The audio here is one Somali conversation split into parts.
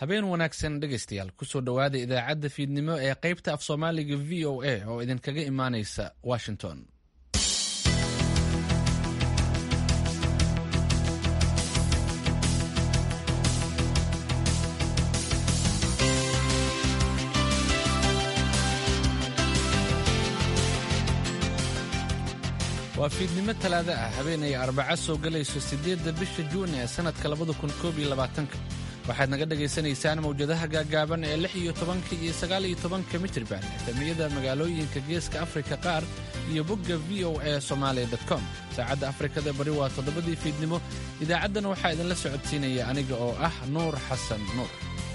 habeen wanaagsan dhegaystayaal kusoo dhowaada idaacadda fiidnimo ee qaybta af soomaaliga v o a oo idinkaga imaanaysa washington waa fiidnimo talaado ah habeenay arbaca soo gelayso siddeedda bisha juun ee sannadka labada kun koob iyo labaatanka waxaad naga dhagaysanaysaan mawjadaha gaagaaban ee lix iyo tobanka iyo sagaal iyo tobanka mitriban efemiyada magaalooyinka geeska afrika qaar iyo bogga v o a somalia com saacadda afrikada bari waa toddobadii fiidnimo idaacaddan waxaa idinla socodsiinaya aniga oo ah nuur xasan nuur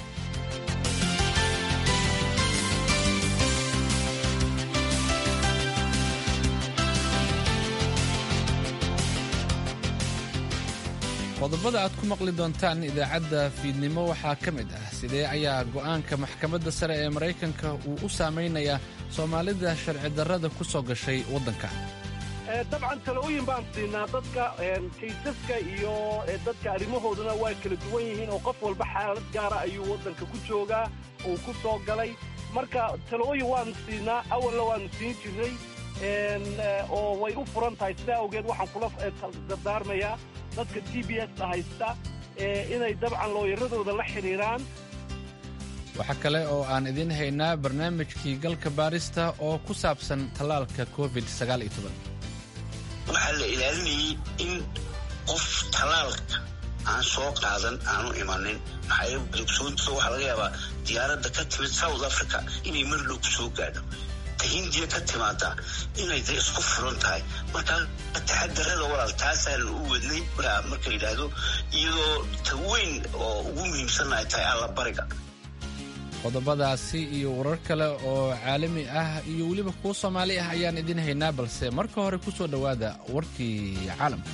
qodobada aad ku maqli doontaan idaacadda fiidnimo waxaa ka mid ah sidee ayaa go'aanka maxkamadda sare ee maraykanka uu u saamaynayaa soomaalida sharci darrada ku soo gashay waddanka dabcan talooyin baan siinaa dadka kaysaska iyo dadka arrimahooduna waa kala duwan yihiin oo qof walba xaalad gaara ayuu waddanka ku joogaa uu ku soo galay marka talooyin waanu siinaa awalna waanu siin jirnay oo way u furan tahay sidaa awgeed waxaan kula dardaarmayaa dadka t b s haysta inay dabcan looyaradooda la xidhiiraan waxaa kale oo aan idiin haynaa barnaamijkii galka baarista oo ku saabsan tallaalka covid waxaa la ilaalinayay in qof tallaalka aan soo qaadan aanu imanin maxaaogsoonta waxaa laga yaabaa diyaaradda ka timid south africa inay mar dhow ku soo gaadho hindiya ka timaada inay da isku furan tahay markaa taxadarada walaal taasaan u wadnay marka yidhaahdo iyadoo ta weyn oo ugu muhiimsanna ay tahay allabariga qodobadaasi iyo warar kale oo caalami ah iyo weliba kuwo soomaali ah ayaan idin haynaa balse marka hore ku soo dhowaada warkii caalamka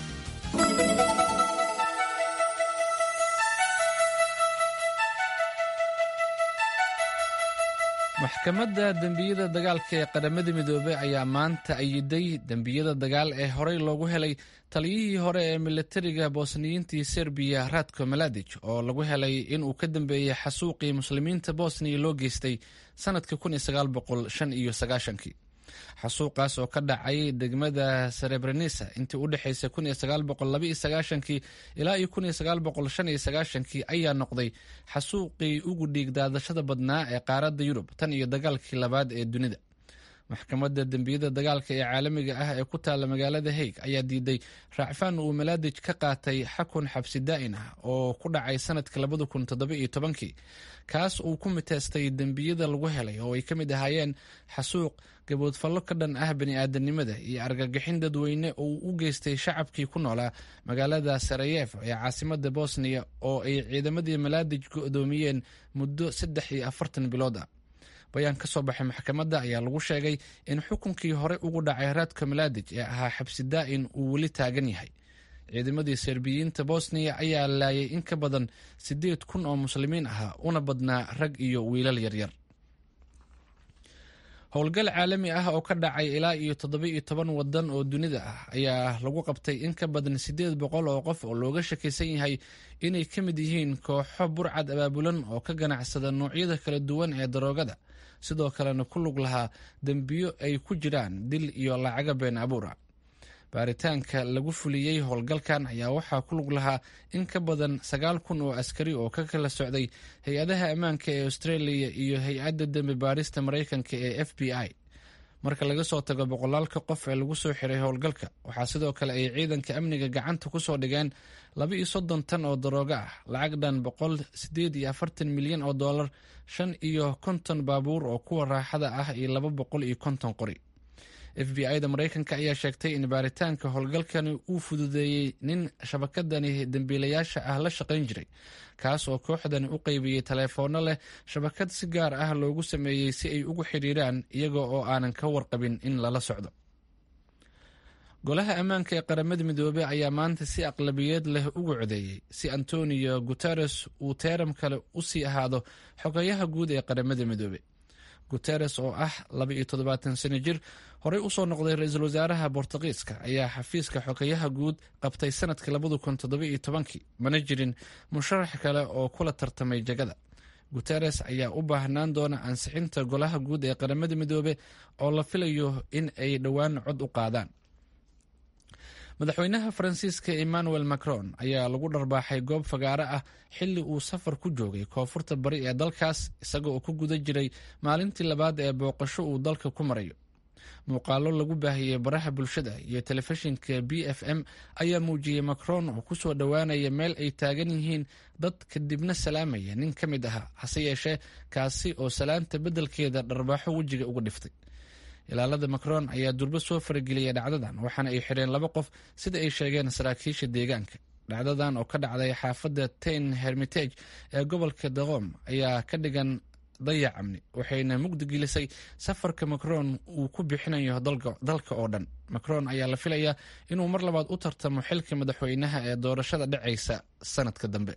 maxkamadda dembiyada dagaalka ee qaramada midoobey ayaa maanta ayiday dembiyada dagaal ee horey loogu helay taliyihii hore ee milatariga bosniyiintii serbiya radko maladic oo lagu helay inuu ka dambeeyey xasuuqii muslimiinta bosniya loo geystay sannadka xasuuqaas oo ka dhacay degmada serebrenisa intii u dhexaysay ilaa iyo ayaa noqday xasuuqii ugu dhiig daadashada badnaa ee qaaradda yurub tan iyo dagaalkii labaad ee dunida maxkamadda dembiyada dagaalka ee caalamiga ah ee ku taalla magaalada haig ayaa diiday raacfaan uu malaadij ka qaatay xakun xabsi daa'in ah oo ku dhacay sanadkii kaas uu ku miteestay dembiyada lagu helay oo ay ka mid ahaayeen xasuuq gaboodfallo ka dhan ah bani'aadanimada iyo argagixin dadweyne oo uu u geystay shacabkii ku noolaa magaalada sarayef ee caasimada bosniya oo ay ciidamadii malaadij go'doomiyeen muddo saddex iyo afartan bilood ah bayaan ka soo baxay maxkamadda ayaa lagu sheegay in xukunkii hore ugu dhacay raadka malaadij ee ahaa xabsi daa'in uu weli taagan yahay ciidamadii serbiyiinta bosniya ayaa laayay in ka badan siddeed kun oo muslimiin ah una badnaa rag iyo wiilal yaryar howlgal caalami ah oo ka dhacay ilaa iyo toddoba-iyo toban wadan oo dunida ah ayaa lagu qabtay in ka badan siddeed boqol oo qof oo looga shakaysan yahay inay ka mid yihiin kooxo burcad abaabulan oo ka ganacsada noocyada kala duwan ee daroogada sidoo kalena ku lug lahaa dembiyo ay ku jiraan dil iyo lacaga been abuura baaritaanka lagu fuliyey howlgalkan ayaa waxaa ku lug lahaa in ka badan sagaal kun oo askari oo ka kala socday hay-adaha ammaanka ee australia iyo hay-adda dembi baarista maraykanka ee f b i marka laga soo tago boqolaalka qof ee lagu soo xiray howlgalka waxaa sidoo kale ay ciidanka amniga gacanta ku soo dhigeen laba iyo soddon tan oo darooga ah lacag dhan boqol sideed iyo afartan milyan oo dollar shan iyo konton baabuur oo kuwa raaxada ah iyo laba boqol iyo konton qori f b i da maraykanka ayaa sheegtay in baaritaanka howlgalkani uu fududeeyey nin shabakadani dembiilayaasha ah la shaqayn jiray kaas oo kooxdani u qeybiyey taleefoonno leh shabakad si gaar ah loogu sameeyey si ay ugu xidhiiraan iyaga oo aanan ka warqabin in lala socdo golaha ammaanka ee qaramada midoobey ayaa maanta si aqlabiyeed leh ugu codeeyey si antonio guteres uu teeram kale u sii ahaado xogayaha guud ee qaramada midoobe guteres oo ah laba iyo toddobaatan sano jir horey usoo noqday ra-iisul wasaaraha bortugiiska ayaa xafiiska xogayaha guud qabtay sanadkii labada kun toddoba iyo tobankii mana jirin musharax kale oo kula tartamay jagada guteres ayaa u baahnaan doona ansixinta golaha guud ee qaramada midoobe oo la filayo in ay dhowaan cod u qaadaan madaxweynaha faransiiska emmanuel macron ayaa lagu dharbaaxay goob fagaare ah xilli uu safar ku joogay koonfurta bari ee dalkaas isaga oo ku guda jiray maalintii labaad ee booqasho uu dalka ku marayo muuqaalo lagu baahiyey baraha bulshada iyo telefishinka b f m ayaa muujiyey macron oo kusoo dhowaanaya meel ay taagan yihiin dad kadibna salaamaya nin ka mid ahaa hase yeeshee kaasi oo salaanta beddelkeeda dharbaaxo wejiga uga dhiftay ilaalada macron ayaa durbo soo farageliyay dhacdadan waxaana ay xidheen laba qof sida ay sheegeen saraakiisha deegaanka dhacdadan oo ka dhacday xaafadda tain hermitage ee gobolka daqom ayaa ka dhigan dayac amni waxayna mugdi gelisay safarka macron uu ku bixinayo dalka oo dhan macron ayaa la filayaa inuu mar labaad u tartamo xilka madaxweynaha ee doorashada dhacaysa sanadka dambe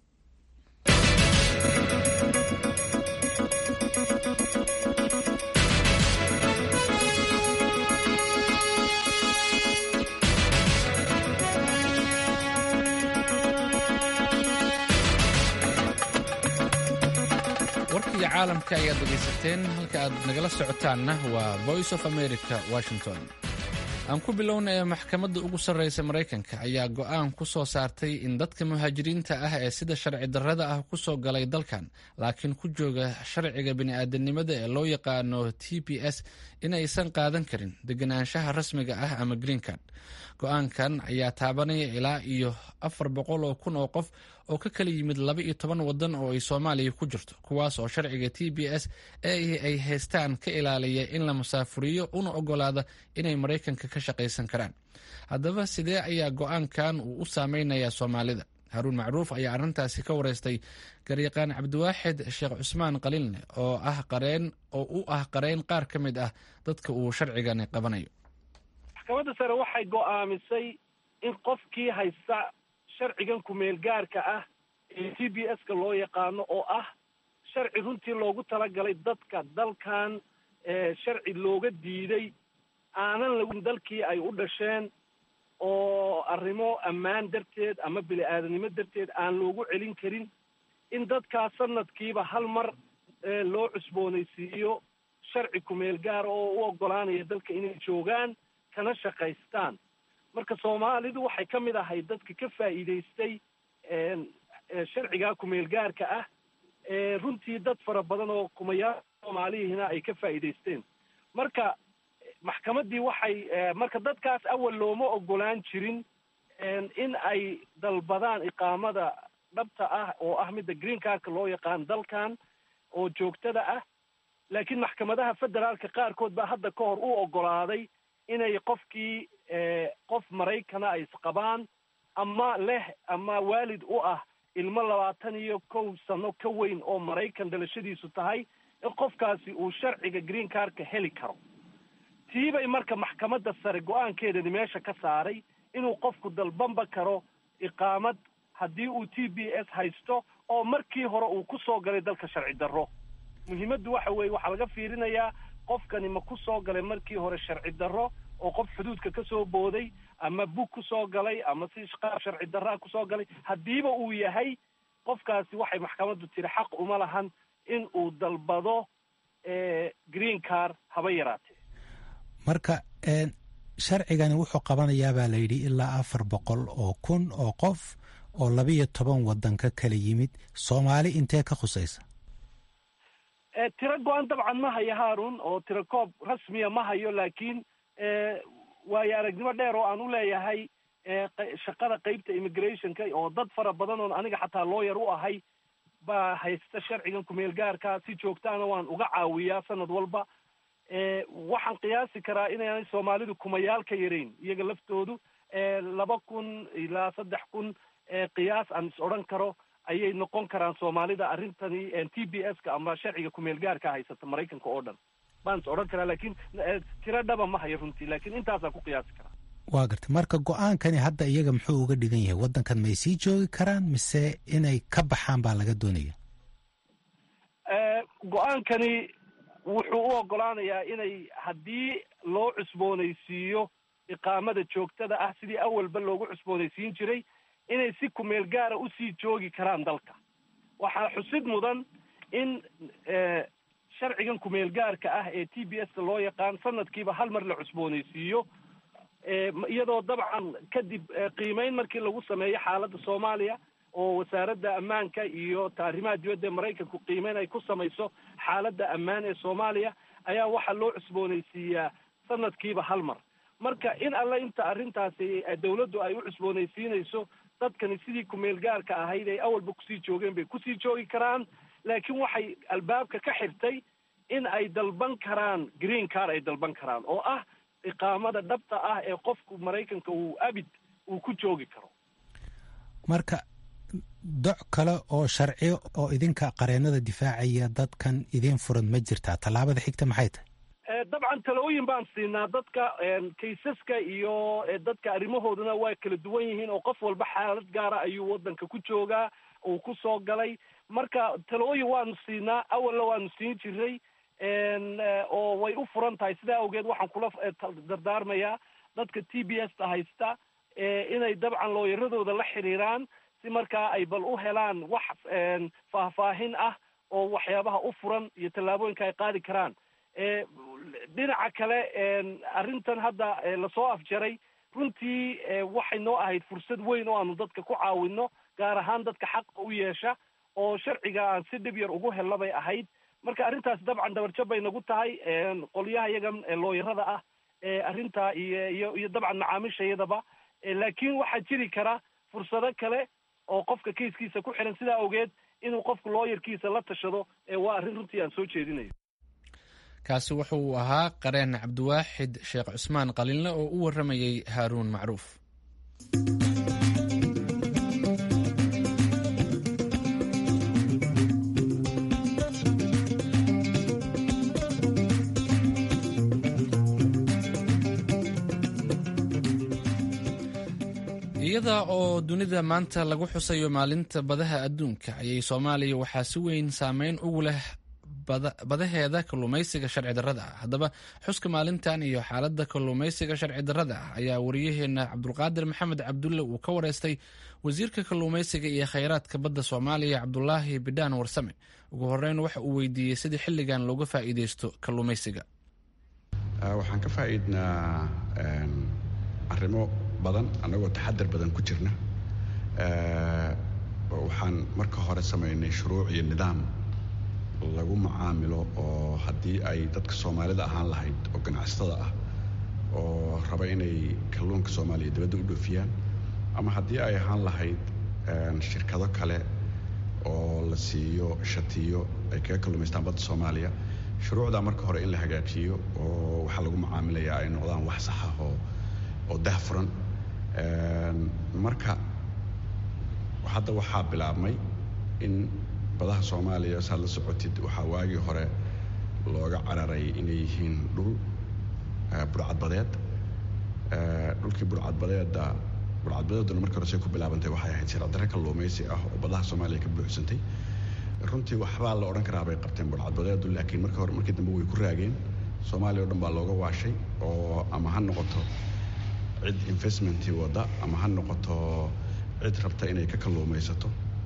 warkii caalamka ayaad dhegaysateen halka aad nagala socotaanna waa voice of america washington aan ku bilownaya maxkamadda ugu sarreysa maraykanka ayaa go'aan ku soo saartay in dadka muhaajiriinta ah ee sida sharci darrada ah ku soo galay dalkan laakiin ku jooga sharciga bini'aadanimada ee loo yaqaano t b s inaysan qaadan karin deganaanshaha rasmiga ah ama green card go-aankan ayaa taabanaya ilaa iyo afar boqol oo kun oo qof oo ka kala yimid laba iyo toban wadan oo ay soomaaliya ku jirto kuwaas oo sharciga t b s ee ay haystaan ka ilaaliya in la musaafuriyo una ogolaada inay maraykanka ka shaqaysan karaan haddaba sidee ayaa go-aankan uu u saameynayaa soomaalida haruun macruuf ayaa arrintaasi ka wareystay garyaqaan cabdiwaaxid sheekh cusmaan qaliilne oo ah qareen oo u ah qareen qaar ka mid ah dadka uu sharcigani qabanayo maxkamadda sare waxay go'aamisay in qofkii haysta sharcigan kumeel gaarka ah ee t b s ka loo yaqaano oo ah sharci runtii loogu talagalay dadka dalkan sharci looga diiday aanan lagu dalkii ay u dhasheen oo arrimo ammaan darteed ama bini aadanimo darteed aan loogu celin karin in dadkaas sanadkiiba hal mar loo cusboonaysiiyo sharci kumeel gaara oo u oggolaanaya dalka inay joogaan kana shaqaystaan marka soomaalidu waxay ka mid ahay dadka ka faa'iidaystay sharcigaa kumeel gaarka ah runtii dad fara badan oo kumayaal soomaalihina ay ka faa'iidaysteen marka maxkamaddii waxay marka dadkaas awal looma ogolaan jirin in ay dalbadaan iqaamada dhabta ah oo ah midda green cardka loo yaqaan dalkan oo joogtada ah laakiin maxkamadaha federaalka qaarkood baa hadda ka hor u ogolaaday inay qofkii qof maraykana ay isqabaan ama leh ama waalid u ah ilmo labaatan iyo kow sano ka weyn oo maraykan dhalashadiisu tahay in qofkaasi uu sharciga green cardka heli karo tiibay marka maxkamadda sare go-aankeedani meesha ka saaray inuu qofku dalbanba karo iqaamad haddii uu t b s haysto oo markii hore uu ku soo galay dalka sharci darro muhiimaddu waxa weeye waxaa laga fiirinayaa qofkani ma ku soo galay markii hore sharci darro oo qof xuduudka ka soo booday ama bug ku soo galay ama si qaab sharci darraa kusoo galay haddiiba uu yahay qofkaasi waxay maxkamaddu tiri xaq uma lahan in uu dalbado green car haba yaraatee marka sharcigani wuxuu qabanayaa baa la yidhi ilaa afar boqol oo kun oo qof oo labiyo toban waddan ka kala yimid soomaali intee ka khusaysa tiro go-an dabcan ma hayo haarun oo tiro koob rasmiya ma hayo laakiin waayo aragnimo dheer oo aan u leeyahay shaqada qeybta immigrationka oo dad fara badan oon aniga xataa looyar u ahay baa haysta sharcigan kumeel gaarka si joogtaana waan uga caawiyaa sanad walba waxaan qiyaasi karaa inaanay soomaalidu kumayaal ka yarayn iyaga laftoodu laba kun ilaa saddex kun qiyaas aan is odhan karo ayay noqon karaan soomaalida arrintani t b s ka ama sharciga kumeel gaarka haysata maraykanka oo dhan baan is odhan karaa laakiin tiro dhaba ma hayo runtii laakiin intaasaan ku qiyaasi karaa waa gartay marka go-aankani hadda iyaga muxuu uga dhigan yahay waddankan may sii joogi karaan mise inay ka baxaan baa laga doonaya go-aankani wuxuu u ogolaanayaa inay haddii loo cusboonaysiiyo iqaamada joogtada ah sidii awalba loogu cusboonaysiin jiray inay si kumeel gaara usii joogi karaan dalka waxaa xusid mudan in sharcigan kumeel gaarka ah ee t b s ka loo yaqaan sanadkiiba hal mar la cusboonaysiiyo iyadoo dabcan kadib qiimeyn markii lagu sameeyo xaaladda soomaaliya oo wasaaradda ammaanka iyo taarimaha dibadda ee maraykanku qiimeyn ay ku samayso xaaladda ammaan ee soomaaliya ayaa waxaa loo cusboonaysiiyaa sanadkiiba hal mar marka in alle inta arrintaasi dawladdu ay u cusboonaysiinayso dadkani sidii kumeel gaarka ahayd ay awalba kusii joogeen bay kusii joogi karaan laakiin waxay albaabka ka xirtay in ay dalban karaan green car ay dalban karaan oo ah iqaamada dhabta ah ee qofku maraykanka uu abid uu ku joogi karo marka doc kale oo sharci oo idinka qareenada difaacaya dadkan idin furan ma jirtaa tallaabada xigta maxay tahay dabcan talooyin baan siinaa dadka kaysaska iyo dadka arrimahooduna waa kala duwan yihiin oo qof walba xaalad gaara ayuu waddanka ku joogaa uu ku soo galay marka talooyin waanu siinaa awalna waanu siin jiray oo way u furan tahay sidaa awgeed waxaan kula dardaarmayaa dadka t b s ta haysta inay dabcan looyaradooda la xiriiraan si markaa ay bal u helaan wax faahfaahin ah oo waxyaabaha u furan iyo tallaabooyinka ay qaadi karaan dhinaca kale arrintan hadda lasoo afjaray runtii waxay noo ahayd fursad weyn oo aanu dadka ku caawino gaar ahaan dadka xaqa u yeesha oo sharciga aan si dhib yar ugu helna bay ahayd marka arrintaas dabcan dabarjab bay nagu tahay qolyaha iyagan looyarada ah arrintaa iyo iyo iyo dabcan macaamiisha iyadaba laakiin waxaa jiri kara fursado kale oo qofka kayskiisa ku xiran sidaa awgeed inuu qofku looyarkiisa la tashado waa arrin runtii aan soo jeedinayo kaasi wuxuu ahaa qareen cabdiwaaxid sheekh cusmaan qalinle oo u warramayey haaruun macruuf iyada oo dunida maanta lagu xusayo maalinta badaha adduunka ayay soomaaliya waxaa si weyn saameyn ugu leh badaheeda kalluumaysiga sharci darrada ah haddaba xuska maalintan iyo xaaladda kalluumaysiga sharci darrada ah ayaa wariyaheena cabdulqaadir maxamed cabdulle uu ka wareystay wasiirka kalluumaysiga iyo khayraadka badda soomaaliya cabdulaahi bidhaan warsame ugu horeyn waxa uu weydiiyey sidii xilligan looga faa'iideysto kalluumaysiga waxaan ka faa'iidnaa arrimo badan annagoo taxadar badan ku jirna waxaan marka hore samaynay shuruuc iyo nidaam lagu macaamilo oo haddii ay dadka soomaalida ahaan lahayd oo ganacsatada ah oo raba inay kalluunka soomaaliya dibadda u dhoofiyaan ama haddii ay ahaan lahayd shirkado kale oo la siiyo shatiyo ay kaga kalluumaystaan badda soomaaliya shuruucdaa marka hore in la hagaajiyo oo waxaa lagu macaamilayaa ay noqdaan wax sax ah oo oo dahfuran marka hadda waxaa bilaabmay in badaha soomaaliya saad la socotid waxaa waagii hore looga cararay inay yihiin dhul burcadbadeed dhulkii burcadbadeeda burcadbadeeduna markii hore say ku bilaabantay waxay ahayd sharcidare kalluumaysi ah oo badaha soomaaliya ka buuxsantay runtii waxbaa la odhan karaa bay qabteen burcadbadeedu laakiin markii hore markii dambe way ku raageen soomaaliya o dhan baa looga waashay oo ama ha noqoto cid investmentii wadda ama ha noqoto cid rabta inay ka kalluumaysato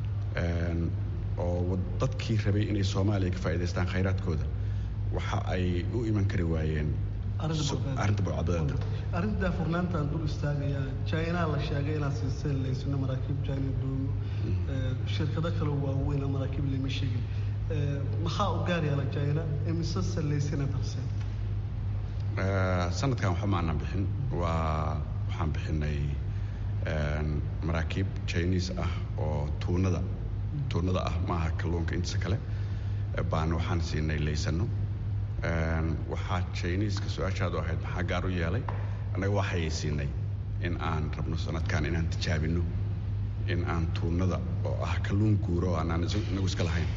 oo dadkii rabay inay soomaaliya ka faa'idaystaan khayraadkooda waxa ay u iman kari waayeen arrinta burcadbadeeda arrinta daafurnaantaan dul istaagayaa jainaa la sheegay inaad siiseen laysino maraakiib jaina doomo shirkado kale waaweyn maraakiib lama sheegin maxaa u gaar yaala jaina imise salaysina darseen sanadkan waxba maanan bixin waa waxaan bixinay maraakiib chinese ah oo tuunada tuunada ah maaha kalluunka intiisa kale baan waxaan siinay laysano waxaa chineska su-aashaadu ahayd maxaa gaar u yeelay annaga waxay siinay in aan rabno sanadkan inaan tijaabino in aan tuunada oo ah kalluun guuro oo aanaan inagu iska lahayn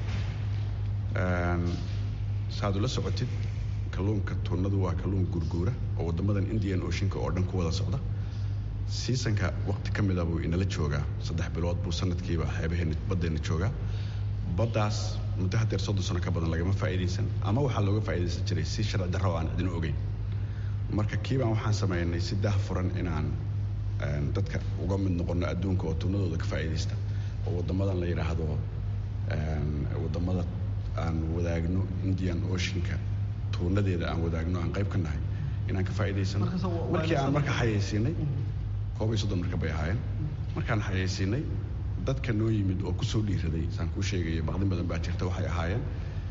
saaad ula socotid kalluunka tuunadu waa kalluun guurguura oo waddamadan indian oceanka oo dhan ku wada socda siisanka waqti ka mida buu inala joogaa saddex bilood buu sanadkiiba xeebaheena baddeenna joogaa baddaas muddo haddeer soddon sano ka badan lagama faa'iidaysan ama waxaa looga faa'iidaysan jiray si sharci darro aan cidina ogeyn marka kiibaan waxaan samaynay si daahfuran inaan dadka uga mid noqono adduunka oo tuunadooda ka faa'iidaysta oo waddamadan la yidhaahdo waddamada aan wadaagno indian oceanka tuunadeeda aan wadaagno aan qayb ka nahay inaan ka faa'iidaysano markii aan marka xayaysiinay koob iyo soddon marka bay ahaayeen markaan xayaysiinay dadka noo yimid oo kusoo dhiiraday saan kuu sheegaya baqdin badan baa jirta waxay ahaayeen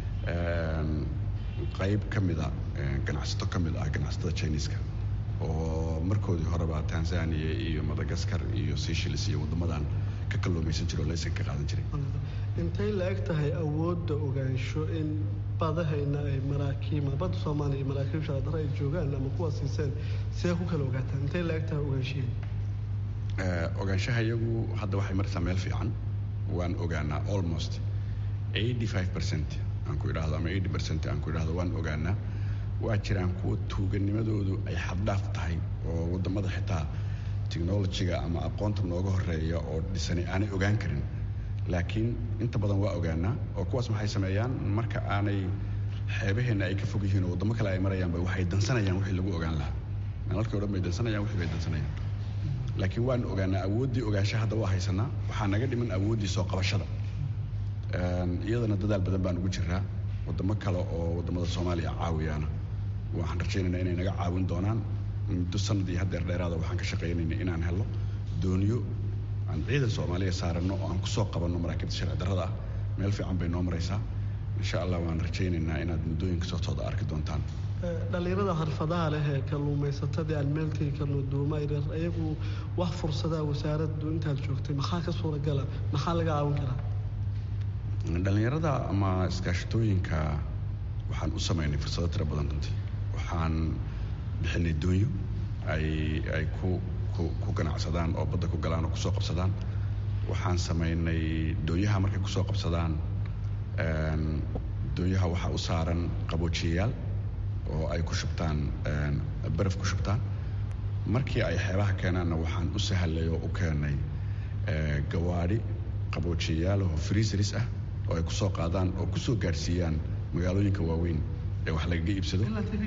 qayb ka mida ganacsato ka mid ah ganacsatada chiniiska oo markoodii horeba tanzania iyo madagaskar iyo seychelles iyo waddamadan ka kalluumaysan jira oo laysan ka qaadan jiray intay la eg tahay awoodda ogaansho in badahayna ay maraakiima badda soomaaliya iyo maraakiib shaadara ay joogaan ama kuwa siiseen see ku kala ogaataan intay la eg tahay ogaanshihin ogaanshaha iyagu hadda waxay maraysaa meel fiican waan ogaanaa almost eighty five percent aan ku idhaahdo ama eighty percent aan ku idhaahdo waan ogaanaa waa jiraan kuwa tuuganimadoodu ay xaddhaaf tahay oo waddamada xitaa technolojiga ama aqoonta nooga horeeya oo dhisani aanay ogaan karin laakiin inta badan waa ogaanaa oo kuwaas maxay sameeyaan marka aanay xeebaheenna ay ka fog yihiin oo waddamo kale ay marayaanba waxay dansanayaan wixii lagu ogaan lahaa nalalkii o dhan bay dansanayaan wixii bay dansanayaan laakiin waan ogaanaa awooddii ogaansha hadda waa haysanaa waxaa naga dhiman awooddii soo qabashada iyadana dadaal badan baan ugu jiraa waddamo kale oo waddamada soomaaliya caawiyaana waxaan rajaynaynaa inay naga caawin doonaan muddo sanad iyo haddeer dheeraada waxaan ka shaqaynayna inaan helo dooniyo aan ciidan soomaaliya saaranno oo aan kusoo qabanno maraakiibta sharci darrada ah meel fiican bay noo maraysaa insha allah waan rajaynaynaa inaad muddooyinka sootooda arki doontaan dhallinyarada xirfadaha leh ee kalluumaysatadii aan meel tegi karno duuma yaryar ayagu wax fursadaha wasaaraddu intaad joogtay maxaa ka suuragala maxaa laga caawin karaa dhallinyarada ama iskaashatooyinka waxaan u samaynay fursado tiro badan runtii waxaan bixinay doonyo ay ay ku ku ku ganacsadaan oo badda ku galaan oo kusoo qabsadaan waxaan samaynay doonyaha markay kusoo qabsadaan doonyaha waxaa u saaran qaboojiyayaal oo ay ku shubtaan baraf ku shubtaan markii ay xeebaha keenaanna waxaan u sahlay oo u keenay gawaadhi qaboojiyayaal oo freezeris ah oo ay kusoo qaadaan oo kusoo gaadhsiiyaan magaalooyinka waaweyn ee wax lagaga iibsado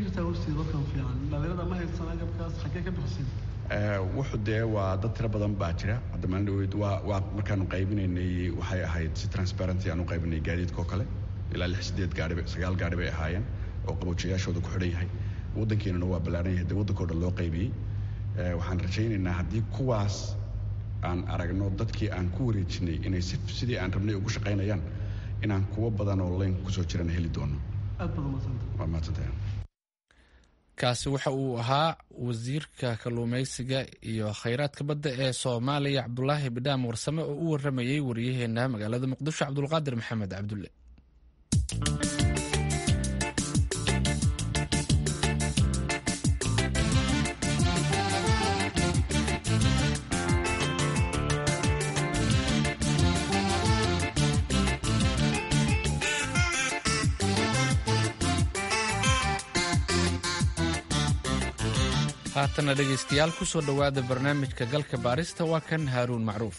wuxuu dee waa dad tiro badan baa jira hadda maalin dhaweyd waa waa markaanu qaybinaynay waxay ahayd si transparency aan u qaybinay gaadiidka oo kale ilaa lix sideed gaari sagaal gaari bay ahaayeen oo qaboojiyayaashooda ku xidhan yahay waddankeenuna waa ballaaran yahay dee waddankao dhan loo qaybiyey waxaan rajaynaynaa haddii kuwaas aan aragno dadkii aan ku wareejinay inay sidii aan rabnay ugu shaqaynayaan inaan kuwo badan oo layn kusoo jirana heli doono waa mahadsantahay kaasi waxa uu ahaa wasiirka kalluumaysiga iyo khayraadka badda ee soomaaliya cabdulaahi bidhaam warsame oo u waramayey waryaheena magaalada muqdisho cabdulqaadir maxamed cabdulle haatana dhegaystayaal ku soo dhowaada barnaamijka galka baarista waa kan haaruun macruuf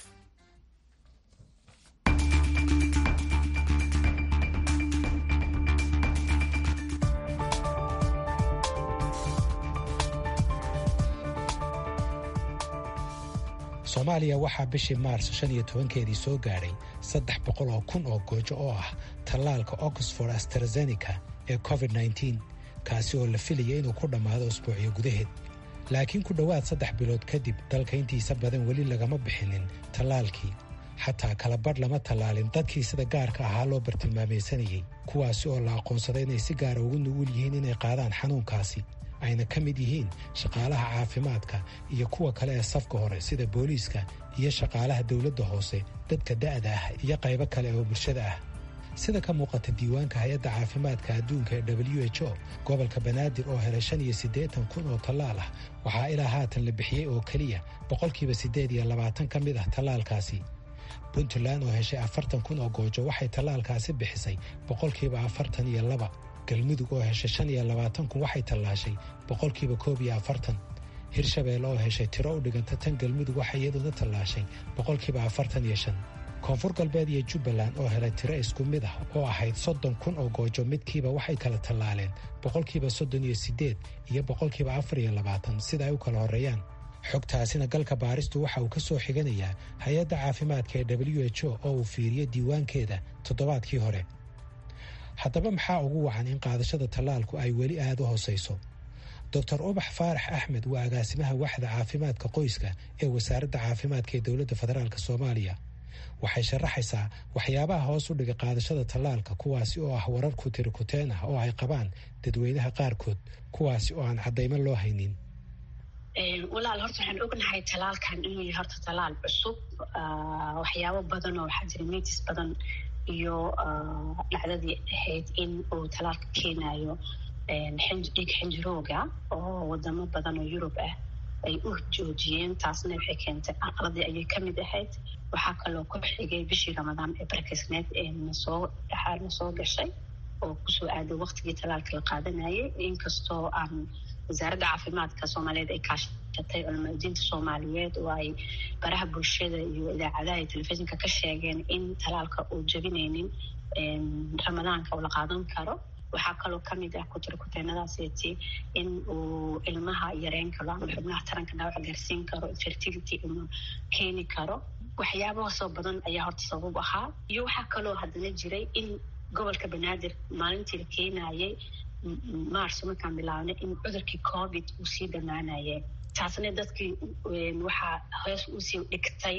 soomaaliya waxaa bishii maars shan iyo tobankeedii soo gaadhay saddex boqol oo kun oo goojo oo ah tallaalka oxford astrazeneca ee covid nneteen kaasi oo la filaya inuu ku dhammaado usbuucyo gudaheed laakiin ku dhowaad saddex bilood kadib dalka intiisa badan weli lagama bixinin tallaalkii xataa kala badh lama tallaalin dadkii sida gaarka ahaa loo bartilmaamaysanayey kuwaasi oo la aqoonsaday inay si gaara ugu nugul yihiin inay qaadaan xanuunkaasi ayna ka mid yihiin shaqaalaha caafimaadka iyo kuwa kale ee safka hore sida booliiska iyo shaqaalaha dowladda hoose dadka da'da ah iyo qaybo kale oo bulshada ah sida ka muuqata diiwaanka hay-adda caafimaadka adduunka ee w h o gobolka banaadir oo helay shan iyo siddeetan kun oo tallaal ah waxaa ilaa haatan la bixiyey oo keliya boqolkiiba siddeed iyo labaatan ka mid ah tallaalkaasi puntland oo heshay afartan kun oo goojo waxay tallaalkaasi bixisay boqolkiiba afartan iyo laba galmudug oo heshay shan iyo labaatan kun waxay tallaashay boqolkiiba koob iyo afartan hirshabelle oo heshay tiro u dhiganta tan galmudug waxay iyaduna tallaashay boqolkiiba afartan iyo shan koonfur galbeed iyo jubbaland oo helay tiro isku mid ah oo ahayd soddon kun oo goojo midkiiba waxay kala tallaaleen boqolkiiba soddon iyo siddeed iyo boqolkiiba afar iyo labaatan sida ay u kala horreeyaan xogtaasina galka baaristu waxa uu ka soo xiganayaa hay-adda caafimaadka ee w h o oo uu fiiriyo diiwaankeeda toddobaadkii hore haddaba maxaa ugu wacan in qaadashada tallaalku ay weli aada u hoosayso doctor ubax faarax axmed waa agaasimaha waxda caafimaadka qoyska ee wasaaradda caafimaadka ee dowladda federaalk soomaaliya waxay sharaxaysaa waxyaabaha hoos u dhigay qaadashada tallaalka kuwaasi oo ah warar kutirikuteen ah oo ay qabaan dadweynaha qaarkood kuwaasi oo aan caddaymo loo haynin walaal horta waxaan ognahay talaalkan inuu yahay horta talaal cusub waxyaabo badan oo waxaa jira mitis badan iyo dhacdadii ahayd in uu talaalka keenayo dhiig xinjirooga oo wadamo badan oo yurub ah ay u joojiyeen taasna waxay keentay aqladii ayay kamid ahayd waxaa kaloo ku xigay bishii ramadaan ee barkisneed ee nasoo dhaxaal nasoo gashay oo kusoo aaday waqtigii talaalka la qaadanayay inkastoo aan wasaaradda caafimaadka soomaaliyeed ay kaashatay culamaadiinta soomaaliyeed oo ay baraha bulshada iyo idaacadaha iyo telefishinka ka sheegeen in talaalka uu jabinaynin ramadaanka uu la qaadan karo waxaa kaloo kamid ah kutirkuteenadaaseti in uu ilmaha yareyn karo ama xubnaha taranka dhaawac gaarsiin karo fertility inuu keeni karo waxyaabahaasoo badan ayaa horta sabab ahaa iyo waxaa kaloo haddana jiray in gobolka banaadir maalintii la keenayay marso markaan bilaabnay in cudurkii covid uu sii dhammaanayay taasna dadkii waxaa hoos usii dhigtay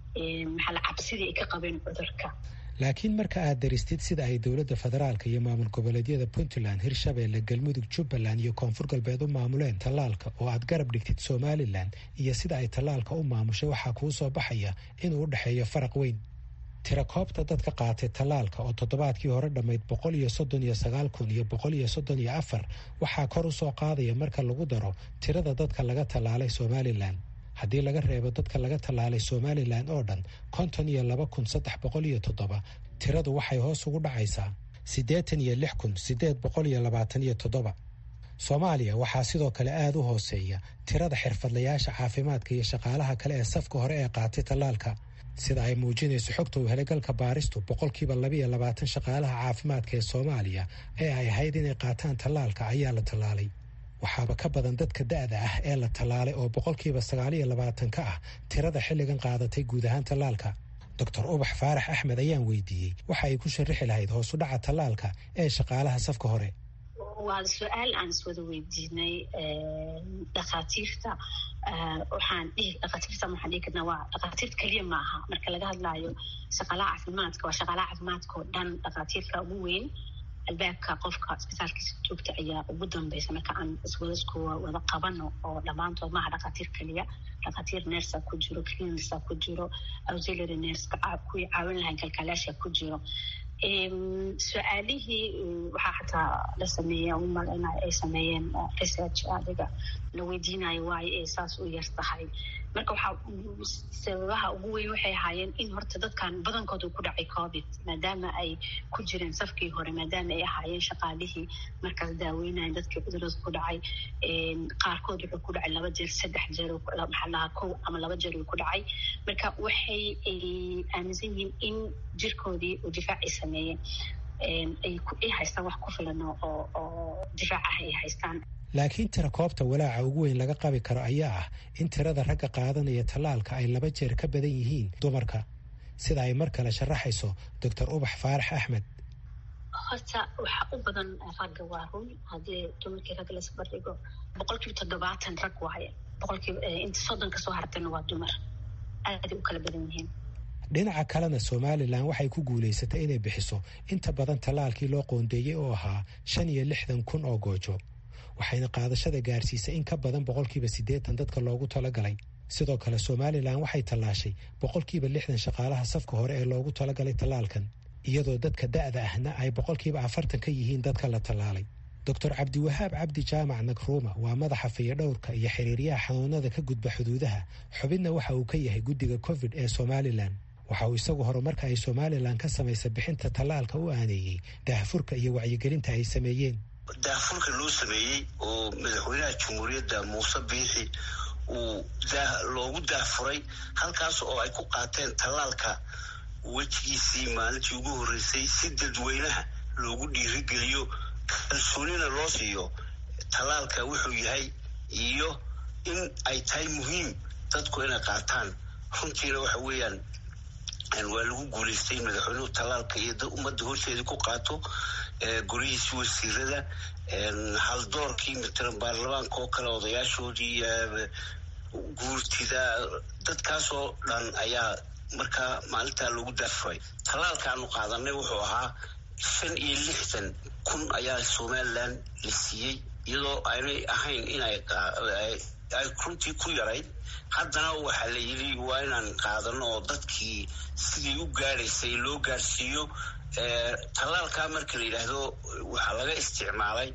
maxaa cabsidii ay ka qabeen cudurka laakiin marka aad daristid sida ay dowladda federaalka iyo maamul goboleedyada puntland hirshabeelle galmudug jubbaland iyo koonfur galbeed u maamuleen tallaalka oo aad garab dhigtid somalilan iyo sida ay tallaalka u maamushay waxaa kuu soo baxaya inuu u dhexeeyo faraq weyn tirakoobta dadka qaatay tallaalka oo toddobaadkii hore dhammayd boqol iyo soddon iyo sagaal kun iyo boqol iyo soddon iyo afar waxaa kor u soo qaadaya marka lagu daro tirada dadka laga tallaalay somalilan haddii laga reebo dadka laga tallaalay somalilan oo dhan konton iyo laba kun saddex boqol iyo toddoba tiradu waxay hoos ugu dhacaysaa siddeetan iyo lix kun siddeed boqol iyo labaatan iyo toddoba soomaaliya waxaa sidoo kale aada u hooseeya tirada xirfadlayaasha caafimaadka iyo shaqaalaha kale ee safka hore ee qaatay tallaalka sida ay muujinayso xogta uu helay galka baaristu boqolkiiba labaiyo labaatan shaqaalaha caafimaadka ee soomaaliya ee ay ahayd inay qaataan tallaalka ayaa la tallaalay waxaaba ka badan dadka da-da ah ee la tallaalay oo boqolkiiba sagaaliyo labaatan ka ah tirada xilligan qaadatay guud ahaan tallaalka doctor ubax faarax axmed ayaan weydiiyey waxa ay ku sharaxi lahayd hoos u dhaca tallaalka ee shaqaalaha safka hore waa su-aal aan iswada weydiinay dhakhaatiirta waxaan dhihi dhakhaatiirta waxaan dhihi karnaa waa dhakhaatiirta keliya maaha marka laga hadlaayo shaqaalaha caafimaadka waa shaqaalaha caafimaadka oo dhan dhakhaatiirka ugu weyn albaabka qofka isbitaalkiisa joogta ayaa ugu dambeysa marka aan iswadaskuwa wada qabano oo dhammaantood maaha dhakhaatiir keliya dhakhaatiir nersa ku jiro clinisa ku jiro auxiliary nerska kuwii caawin lahayn kalkaalaasha ku jiro su-aalihii waxaa xataa la sameeya umalena ay sameeyeen research adiga la weydiinayo waayo ay saas u yar tahay marka waxaa sababaha ugu weyn waxay ahaayeen in horta dadkan badankooda ku dhacay covid maadaama ay ku jireen safkii hore maadaama ay ahaayeen shaqaalihii markaas daaweynayan dadkii cudurada ku dhacay qaarkood wuxuu ku dhacay laba jeer saddex jeer maxaa lahaa kow ama laba jeer uu ku dhacay marka waxay aaminsan yihiin in jirkoodii uu difaac ay sameeyeen ay haystaan wax ku filan oo oo difaac ah ay haystaan laakiin tira koobta walaaca ugu weyn laga qabi karo ayaa ah in tirada ragga qaadanaya tallaalka ay laba jeer ka badan yihiin dumarka sida ay mar kale sharaxayso doctor ubax faarax axmed horta waxaa u badan ragga waa run haddii dumarkii ragga lasbardhigo boqolkiiba toddobaatan rag waaye boqolkiiba inta soddonka soo hartana waa dumar aaday u kala badan yihiin dhinaca kalena somalilan waxay ku guulaysatay inay bixiso inta badan tallaalkii loo qoondeeyey oo ahaa shan iyo lixdan kun oo goojo waxayna qaadashada gaarsiisay in ka badan boqolkiiba siddeetan dadka loogu talagalay sidoo kale somalilan waxay tallaashay boqolkiiba lixdan shaqaalaha safka hore ee loogu talagalay tallaalkan iyadoo dadka da'da ahna ay boqolkiiba afartan ka yihiin dadka la tallaalay doctor cabdiwahaab cabdi jaamac nakruuma waa madaxa fayadhowrka iyo xiriiryaha xanuunada ka gudba xuduudaha xubinna waxa uu ka yahay guddiga covid ee somalilan waxa uu isagu horumarka ay somalilan ka samaysa bixinta tallaalka u aaneeyey daahfurka iyo wacyigelinta ay sameeyeen daahfurka loo sameeyey oo madaxweynaha jamhuuriyadda muuse biixi uu loogu daahfuray halkaas oo ay ku qaateen tallaalka wejigiisii maalintii ugu horreysay si dadweynaha loogu dhiirigeliyo kalsoonina loo siiyo tallaalka wuxuu yahay iyo in ay tahay muhiim dadku inay qaataan runtiina waxa weeyaan waa lagu guulaystay in madaxweynuhu tallaalka iyo ummadda horteedii ku qaato guryihiisi wasiirada haldoorkii matalan baarlamaanka oo kale odayaashoodii guurtida dadkaasoo dhan ayaa markaa maalintaa loogu daafuray tallaalkaanu qaadanay wuxuu ahaa shan iyo lixdan kun ayaa somalilan la siiyey iyadoo aynay ahayn inay ay runtii ku yarayd haddana waxaa la yidhi waa inaan qaadano oo dadkii sidii u gaadhaysay loo gaadhsiiyo tallaalkaa marka la yidhaahdo waxaa laga isticmaalay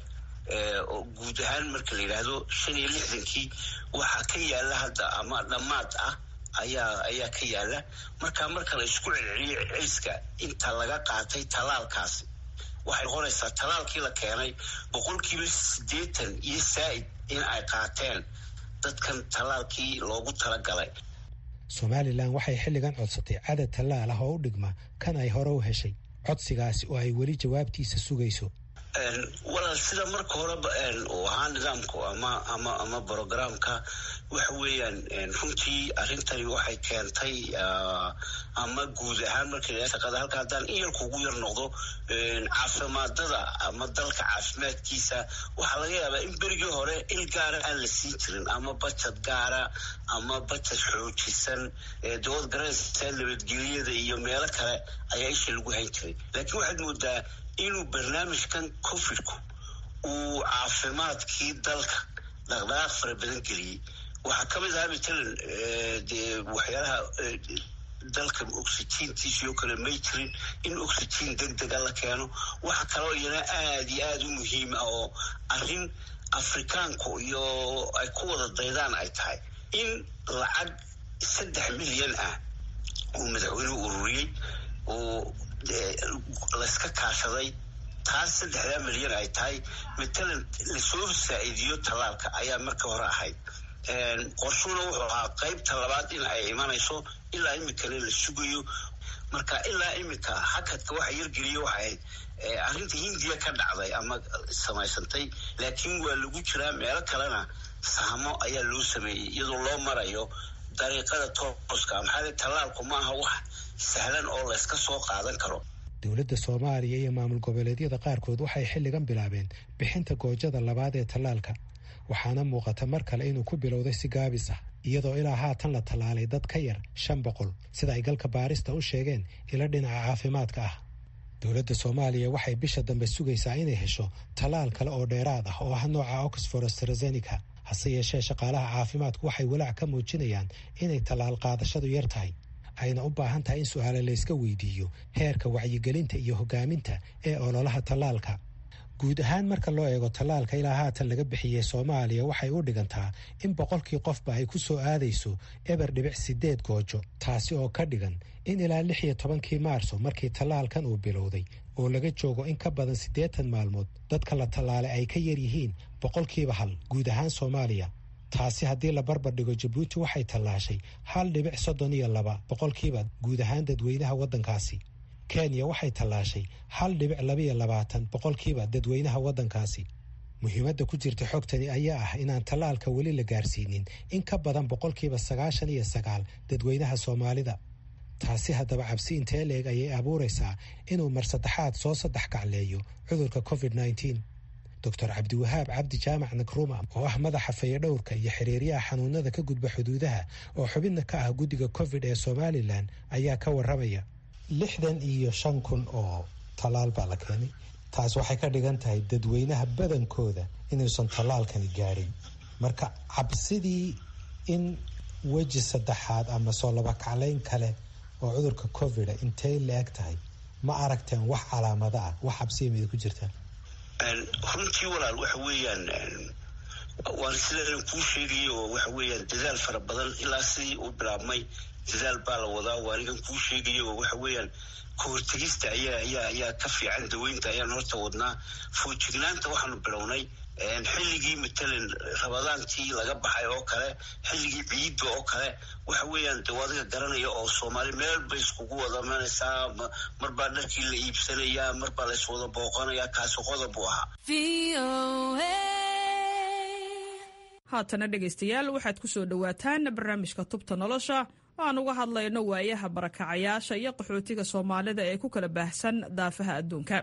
guud ahaan marka la yidhaahdo shan iyo lixdankii waxaa ka yaala hadda ama dhammaad ah ayaa ayaa ka yaala marka marka la isku celceliyo celiska inta laga qaatay tallaalkaasi waxay noqonaysaa tallaalkii la keenay boqolkiiba siddeetan iyo saa'id in ay qaateen dadkan tallaalkii loogu talagalay somalilan waxay xilligan codsatay cadad tallaal ah oo u dhigma kan ay hore u heshay codsigaasi oo ay weli jawaabtiisa sugayso walaal sida marka horeba uu ahaa nidaamku ama ama ama brogramka waxa weeyaan runtii arrintani waxay keentay ama guud ahaan marka shaqada halka haddaan in yarku ugu yar noqdo caafimaadada ama dalka caafimaadkiisa waxaa laga yaabaa in berigii hore il gaara aan la siin jirin ama bajad gaara ama bajad xoojisan dowad garanaysa nabadgelyada iyo meelo kale ayaa isha lagu hayn jiray laakiin waxaad moodaa inuu barnaamijkan covidku uu caafimaadkii dalka dhaqdhaqaaq fara badan geliyey waxaa ka mid ahaa matalan dee waxyaalaha dalka oxygiintiisii oo kale may jirin in oxygiin deg dega la keeno waxa kaloo iyana aada iyo aada u muhiim ah oo arrin afrikaanku iyo ay ku wada daydaan ay tahay in lacag saddex milyan ah uu madaxweynuhu ururiyey oo layska kaashaday taas saddexdaa milyan ay tahay matalan lasoo saa'iidiyo tallaalka ayaa marka hore ahayd qorshuna wuxuu ahaa qaybta labaad in ay imanayso ilaa iminkana la sugayo marka ilaa iminka hakadka waxa yargeliya waxay ahayd arrinta hindiya ka dhacday ama samaysantay laakiin waa lagu jiraa meelo kalena sahmo ayaa loo sameeyey iyadoo loo marayo dariiqada tooska maxaa tallaalku ma aha wax sahlan oo layska soo qaadan karo dowladda soomaaliya iyo maamul goboleedyada qaarkood waxay xilligan bilaabeen bixinta goojada labaad ee tallaalka waxaana muuqata mar kale inuu ku bilowday si gaabis ah iyadoo ilaa haatan la tallaalay dad ka yar shan boqol sida ay galka baarista u sheegeen ilo dhinaca caafimaadka ah dowladda soomaaliya waxay bisha dambe sugaysaa inay hesho tallaal kale oo dheeraad ah oo ah nooca oxford astrazeneca hase yeeshee shaqaalaha caafimaadku waxay walaac ka muujinayaan inay tallaal qaadashadu yar tahay ayna u baahan tahay in su-aale layska weydiiyo heerka wacyigelinta iyo hogaaminta ee ololaha tallaalka guud ahaan marka loo eego tallaalka ilaa haatan laga bixiyey soomaaliya waxay u dhigantaa in boqolkii qofba ay ku soo aadayso eber dhibic sideed goojo taasi oo ka dhigan in ilaa lix iyo tobankii maarso markii tallaalkan uu bilowday oo laga joogo in ka badan siddeetan maalmood dadka la tallaalay ay ka yar yihiin boqolkiiba hal guud ahaan soomaaliya taasi haddii la barbar dhigo jabuuti waxay tallaashay hal dhibic soddon iyo laba boqolkiiba guud ahaan dadweynaha waddankaasi kenya waxay tallaashay hal dhibic labaiyo labaatan boqolkiiba dadweynaha waddankaasi muhiimadda ku jirta xogtani ayaa ah inaan tallaalka weli la gaarsiinin in ka badan boqolkiiba sagaashan iyo sagaal dadweynaha soomaalida taasi haddaba cabsi intee leeg ayay abuuraysaa inuu mar saddexaad soo saddex kacleeyo cudurka covid nneteen doctor cabdiwahaab cabdi jaamac nakruma oo ah madaxa fayadhowrka iyo xiriiryaha xanuunada ka gudba xuduudaha oo xubidna ka ah guddiga covid ee somalilan ayaa ka warramaya lixdan iyo shan kun oo tallaal baa la keenay taas waxay ka dhigan tahay dadweynaha badankooda inuusan tallaalkani gaadhin marka cabsidii in weji saddexaad ama soo laba kaclayn kale oo cudurka covida intay la-eg tahay ma aragteen wax calaamado ah wax cabsiya mida ku jirtaan runtii walaal waxa weeyaan waan sidaan kuu sheegaya oo waxa weeyaan dadaal fara badan ilaa sidii uu bilaabmay dadaal baa la wadaa waa anigan kuu sheegaya oo waxa weeyaan kahortegista ayaa ayaa ayaa ka fiican daweynta ayaan horta wadnaa foojignaanta waxaanu bilownay xilligii matalan rabadaantii laga baxay oo kale xilligii ciidda oo kale waxa weeyaan de adiga garanaya oo soomaali meel bay iskugu wada manaysaa marbaa dharkii la iibsanayaa marbaa la iswada booqanayaa kaasi qodob buu ahaa haatana dhegaystayaal waxaad ku soo dhowaataan barnaamijka tubta nolosha aan uga hadlayno waayaha barakacayaasha iyo qaxootiga soomaalida ee ku kala baahsan daafaha adduunka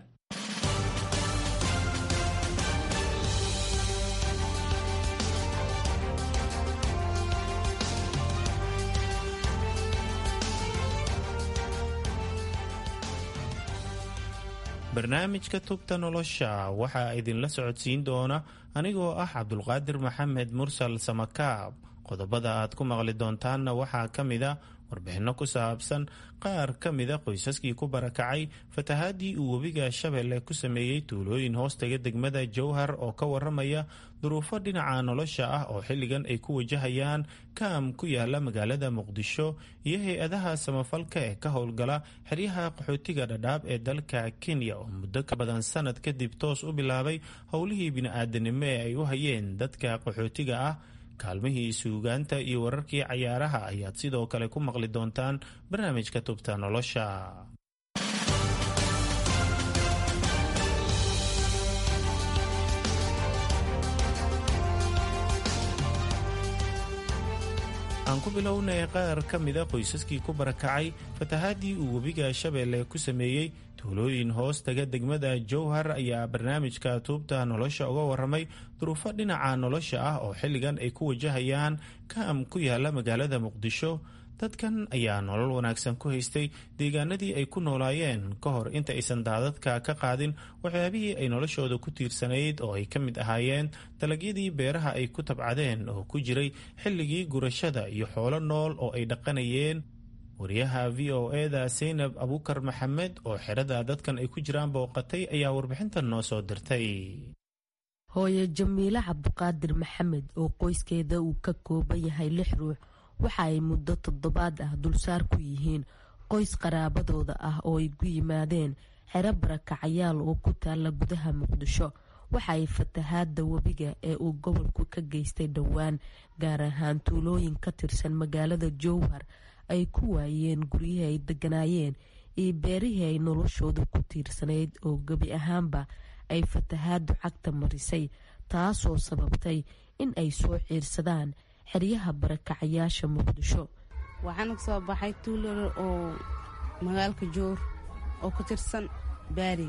barnaamijka tubta nolosha waxaa idinla socodsiin doona anigoo ah cabdulqaadir maxamed mursal samakaab qodobada aad ku maqli doontaanna waxaa ka mida warbixinno ku saabsan qaar ka mida qoysaskii ku barakacay fatahaadii uu webiga shabeelle ku sameeyey tuulooyin hoostaga degmada jowhar oo ka waramaya duruufo dhinaca nolosha ah oo xilligan ay ku wajahayaan kaam ku yaala magaalada muqdisho iyo hay-adaha samafalka ee ka howlgala xeryaha qaxootiga dhadhaab ee dalka kenya oo muddo ka badan sanad kadib toos u bilaabay howlihii bini-aadanimo ee ay u hayeen dadka qaxootiga ah kaalmihii suugaanta iyo wararkii cayaaraha ayaad sidoo kale ku maqli doontaan barnaamijka tubta nolosha aan ku bilownay qaar ka mida qoysaskii ku barakacay fatahaadii uu webiga shabeelle ku sameeyey tuulooyin hoos taga degmada jowhar ayaa barnaamijka tuubta nolosha uga waramay duruufo dhinaca nolosha ah oo xilligan ay ku wajahayaan kaam ku yaala magaalada muqdisho dadkan ayaa nolol wanaagsan ku haystay deegaanadii ay ku noolaayeen ka hor inta aysan daadadka ka qaadin waxyaabihii ay noloshooda ku tiirsanayd oo ay ka mid ahaayeen dalagyadii beeraha ay ku tabcadeen oo ku jiray xilligii gurashada iyo xoolo nool oo ay dhaqanayeen wariyaha v o eda saynab abukar maxamed oo xerada dadkan ay ku jiraan booqatay ayaa warbixintan noo soo dirtay hooye jamiile cabduqaadir maxamed oo qoyskeeda uu ka kooban yahay lix ruux waxa ay muddo toddobaad ah dulsaar ku yihiin qoys qaraabadooda ah oo ay ku yimaadeen xero barakacayaal oo ku taalla gudaha muqdisho waxa ay fatahaadda webiga ee uu gobolku ka geystay dhowaan gaar ahaan tuulooyin ka tirsan magaalada jowhar ay ku waayeen guryihii ay deganaayeen iyo beerihii ay noloshooda ku tiirsanayd oo gebi ahaanba ay fatahaaddu cagta marisay taasoo sababtay in ay soo ciirsadaan xeryaha barakacayaasha muqdisho waxaan kasoo baxay tuularo oo magaalka joor oo ku tirsan baari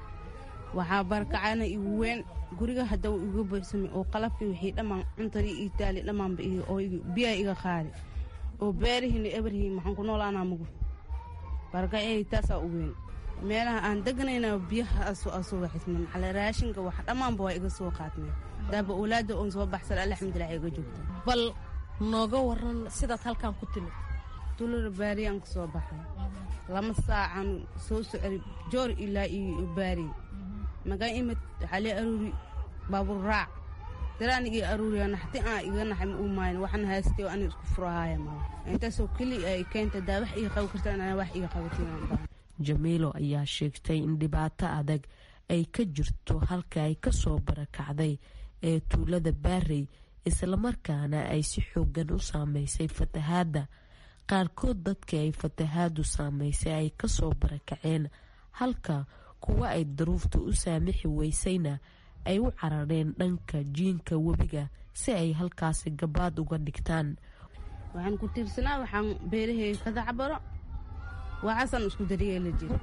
waxaa barakacana igu weyn guriga haddaw iga buuxsamay oo qalabkii wixii dhammaan cuntadii ii taali dhammaanba oo biyaa iga qaadi oo beerihiina ebarhii maxaan ku noolaanaa mugu barakacay taasaa u weyn meelaha aan deganayna biyaha soo waxisma maxale raashinka wax dhammaanba waa iga soo qaadmeen daaba owlaada oon soo baxsan alxamdulilah iga joogta bal nooga waran sidaad halkan ku timid tulada baariyaan ka soo baxay lama saacan soo socday joor ilaa iyo baari magaan imid waxaa lee aruuri baabuur raac daraanigii aruuriya naxti aan iga naxay ma u maayn waxaan haystay oo ani isku furahaaya mala intaasoo keli ay keenta daa wax iga qabi karta inaan wax iga qabatiin jamiilo ayaa sheegtay in dhibaato adag ay ka jirto halka ay ka soo barakacday ee tuulada baarey islamarkaana ay si xoogan u saameysay fatahaadda qaarkood dadkii ay fatahaaddu saameysay ay kasoo barakaceen halka kuwa ay daruufta u saamixi weysayna ay u carareen dhanka jiinka webiga si ay halkaasi gabaad uga dhigtaan waxaan ku tiirsanaa waxaan beerahey ka dacbaro waxaasaan isku daryeela jira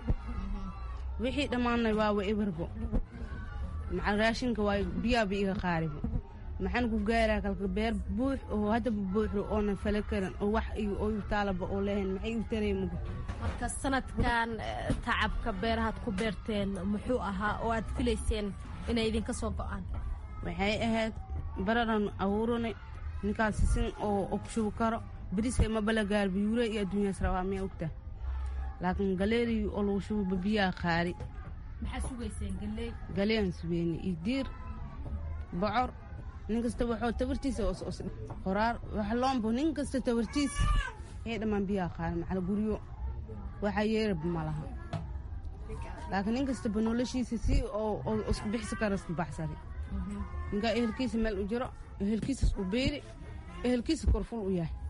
wixii dhammaanay waawa ibarbo macal raashinka waa biyaaba iga qaaribo maxaan ku gaaraa kalka beer buux oo haddaba buuxo oonan fala karin oo wax oo taalaba oo lehayn maxay u taray mugu marka sanadkan tacabka beerahaad ku beerteen muxuu ahaa oo aad filayseen inay idinka soo go-aan waxay ahayd bararan abuuranay ninkaas sisin oo ku shubi karo beriska mabala gaar biyuure iyo adduunyaas rabaa miyaa ogtaa laakiin galeeriyi oo lagu shubo biyaha qaari maxaa sugayseen galley galean sugeyne iyo diir bocor nin kasta waxoo tabartiisa qoraar wax loombo nin kasta tabartiisa ee dhammaan biyaha qaari macal guryo waxaa yeerab ma laha laakiin nin kastaba noloshiisa si oo isku bixsi kara isku baxsari ninkaa ehelkiisa meel u jiro ehelkiisa isku beeri ehelkiisa korful u yahay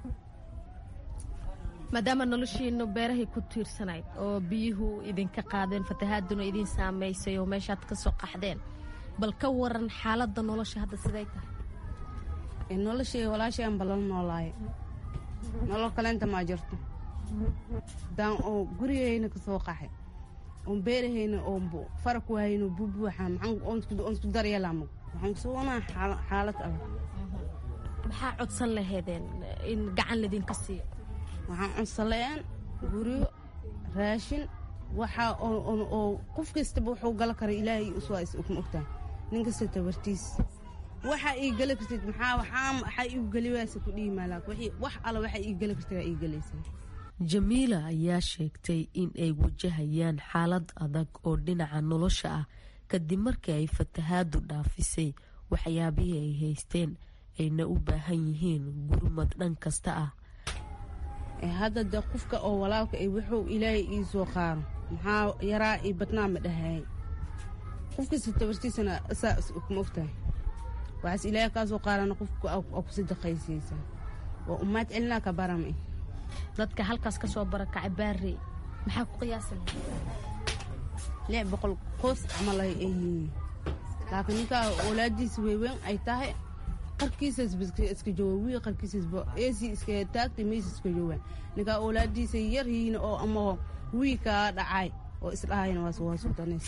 maadaama noloshiinu beerahay ku tiirsanayd oo biyuhu idinka qaadeen fatahaaduna idin saamaysay oo meeshaad ka soo qaxdeen bal ka waran xaaladda nolosha hadda siday tahay noloshay walaashay aan ballan noolaaye nolol kaleenta maa jirto daan oo gurigayna ka soo qaxay oon beerahayna oo fara ku hayno bubuuxa oon isku daryeelamo waxaan kusuganaa xaalad adag maxaa codsan laheedeen in gacan ladinka siiyo waxaan codsanlayaan guryo raashin waxa oo qof kastaba wuxuu gala kara ilaahay uswaa is ma ogtahay nin kasta tabartiis waxa ii geli kartid maxaa waxaa waxaa iigu geli waaysa ku dhihi maalaak wax alla waxa ii geli kartid waa ii gelaysaa jamiila ayaa sheegtay in ay wajahayaan xaalad adag oo dhinaca nolosha ah kadib markii ay fatahaadu dhaafisay waxyaabihii ay haysteen ayna u baahan yihiin gurmad dhan kasta ah hadda de qofka oo walaalka ay wuxuu ilaahay ii soo qaaro maxaa yaraa io badnaa ma dhahaay qofkasta tabartiisana saa ma ogtahay waxaas ilaahay kaa soo qaarana qofka aa ku sadaqaysaysaa waa ummaad celinaa ka barame dadka halkaas ka soo barakacay baarey maxaa ku qiyaasa lix boqol qoys camal ay yihiin laakiin ninkaa walaadiisa weyweyn ay tahay qarkiisas iska jooga wii qarkiisasba eesi iska taagtay meys iska jooga ninkaa awlaadiisa yar yihiin oo ama wii kaa dhacay oo isdhahayna waa waa sultaneys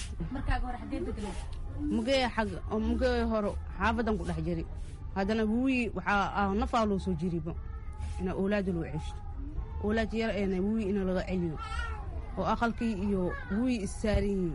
mugee xag mugee hore xaafadan ku dhex jiri haddana wii waxaa nafaa loo soo jiriba ina awlaada loo ceshto awlaad yar eena wii ina laga celiyo oo aqalkii iyo wii issaaran yihiin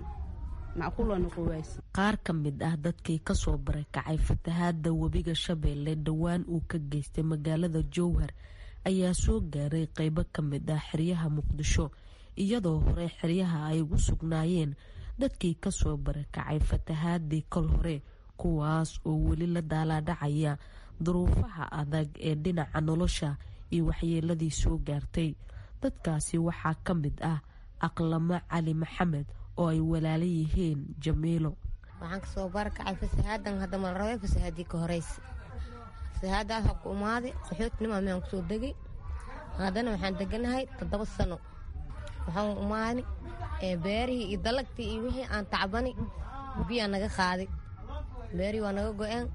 qaar ka mid ah dadkii kasoo barakacay fatahaada webiga shabeelle dhowaan uu ka geystay magaalada jowhar ayaa soo gaaray qeybo ka mid ah xeryaha muqdisho iyadoo hore xeryaha ay ugu sugnaayeen dadkii kasoo barakacay fatahaadii kol hore kuwaas oo weli la daalaadhacaya duruufaha adag ee dhinaca nolosha iyo waxyeeladii soo gaartay dadkaasi waxaa ka mid ah aqlamo cali maxamed oo ay walaala yihiin jamiilo waxaan kasoo barakacay fasahaadan hadda mala rabay fasahaadii ka horeysa fasahaadaas ha ku imaaday qaxootnima miyaan kusoo degay haddana waxaan deganahay toddoba sano waxaan imaani beerihii iyo dalagtii iyo wixii aan tacbani biyaa naga qaaday beerihii waa naga go-een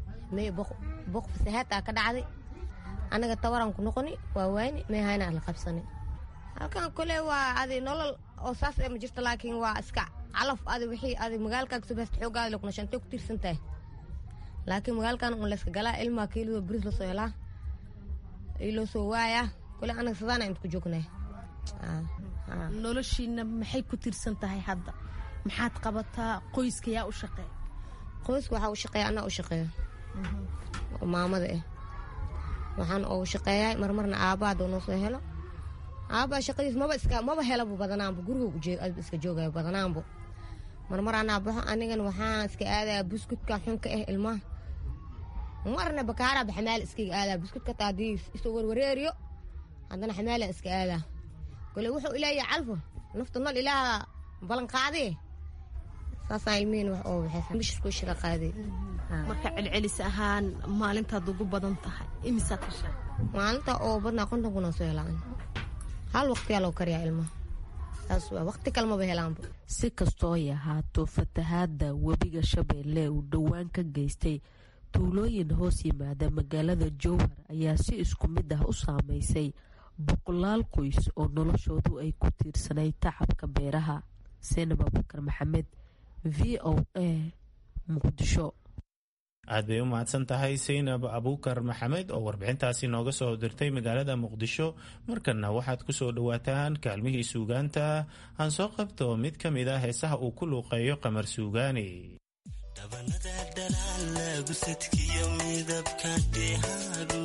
boq fasahaad aa ka dhacday anaga tawaraan ku noqoni waa waayni meehayna aan la qabsanay halkan kole waa adi nolol oo saas ma jirto laakiin waa iska calaf adi wixii adi magaalkan kasoo baasta xoogaada la kunashantay ku tiirsan tahay laakiin magaalkan un layska galaa ilmaa kiilada bris lasoo helaa loo soo waayaa kole anaga sadaana inta ku joognay noloshiina maxay ku tiirsan tahay hadda maxaad qabataa qoyska yaa u shaqeeya qoyska waxaa u shaqeeya anaa u shaqeeya oo maamada ah waxaan ugu shaqeeyaa marmarna aabba hadduu noo soo helo aabba shaqadiis maba iska maba helabu badanaanbu guriga iska joogayo badanaanbu marmar anaa baxo anigan waxaan iska aadaya buskudka xunka ah ilmaha marna bakaaraaba xamaal iskaga aadaa buskudka taa haddii isoo warwareeriyo haddana xamaalan iska aadaa kole wuxuu ilaahay calfo nafta nol ilaaha ballanqaadee saasaan ilmihiin wax oo waxaysan bishirku shira qaaday marka celcelis ahaan maalintaad ugu badan tahay imisaad heshaa maalinta oo badnaa konton kuna soo helaan hal waqtiyaa loo kariyaa ilmaha saas waa waqti kalmaba helaanba si kastoo ay ahaato fatahaada webiga shabeelle uu dhowaan ka geystay tuulooyin hoos yimaada magaalada jowhar ayaa si isku mid ah u saameysay boqolaal qoys oo noloshoodu ay ku tiirsanay tacabka beeraha seenab abukar maxamed v o a muqdisho aad bay u mahadsan tahay saynab abuukar maxamed oo warbixintaasi nooga soo dirtay magaalada muqdisho markanna waxaad ku soo dhowaataan kaalmihii suugaanta aan soo qabto mid ka mid ah heesaha uu ku luuqeeyo qamar suugaani dhabanada dhalaalagu sadkiyo midabka dheehaagu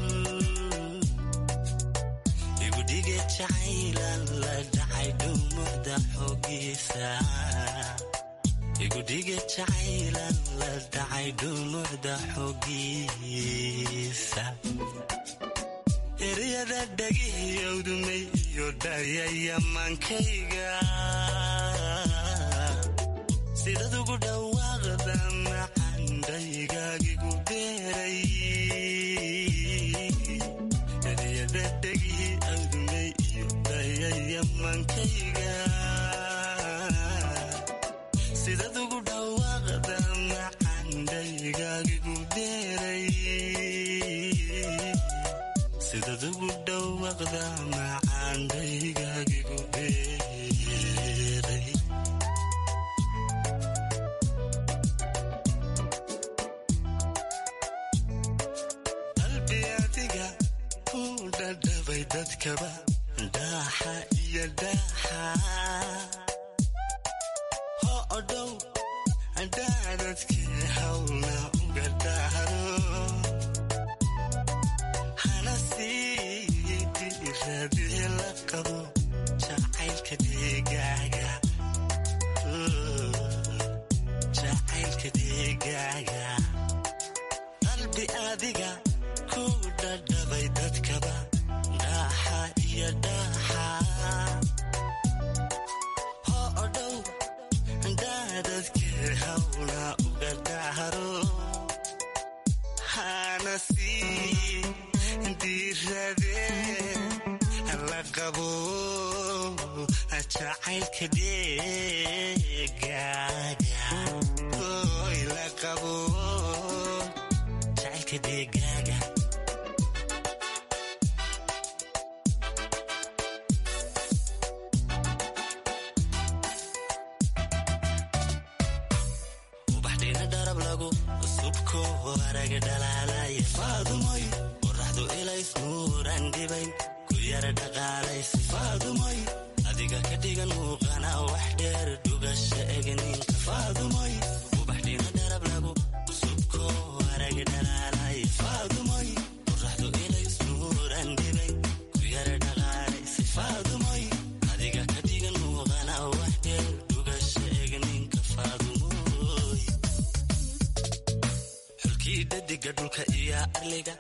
igudhige jacaylan la dhacay dhumucda xoogiisa igudhige jacaylan la dhacay dhumucda xoogiisa eryada dhagihiyowdumay iyo dhayayamaankayga sidad ugu dhawaaqda macandhaygagigu beeray eryada dhagihi awdumay iyo dhayayamaankayga sidad ugu dhawaaqda macandhaygagigu beeray sidad ugu dhow dhawaaqda macaandhaygagigu beeray qalbi adiga ku dhadhabay dadkaba dhaaxa iyo dhaaxa ho odhow dhaadadkii hawlna uga dhaaro hana sii diradii la qabo jacaylka deegaaga jacaylka deegaaga qalbi adiga ku dhadhabay dadkaba dhaaxa iyo dhaaxa ho odhow dhaadadkii hawla uga dhahro hana sii diiradee la qabo jacaylka deegaaga oy la qabo jacaylka deegaaga ubaxdhina dharab lagu subko araga dhalaalay faadumoy qoraxdu ilays nuuran dhibayn ku yara dhaqaalays faadumoy adiga ka dhigan muuqana wax dheer dhugasha egninka faadumoy ubaxdhina dharab lagu subko araga dhalaalay faadumoy qoraxdu ilays nuuran dhibayn ku yara dhaqaalays faadumoy adiga ka dhigan muuqana wax dheer dhugasha egninka faadumoy xulkii dhadiga dhulka iyo arliga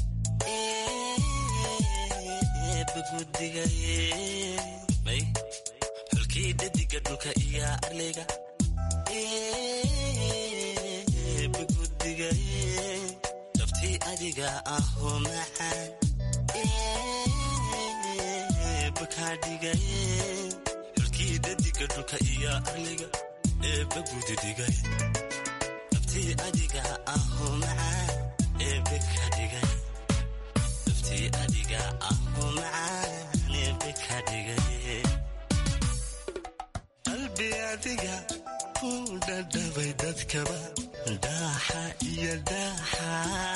bagudiga xulkii dhadiga dhulka iyo arliga bagudiga dabtii adiga ahoo macaan bakaadhiga xulkii dhadiga dhulka iyo arliga ee bagudidiga dabtii adiga ahoo macaan ee bakaadhiga dabtii adiga ahoo macaan ee bakaadhiga qalbi adiga ku dhadhabay dadkaba dhaaxa iyo dhaaxa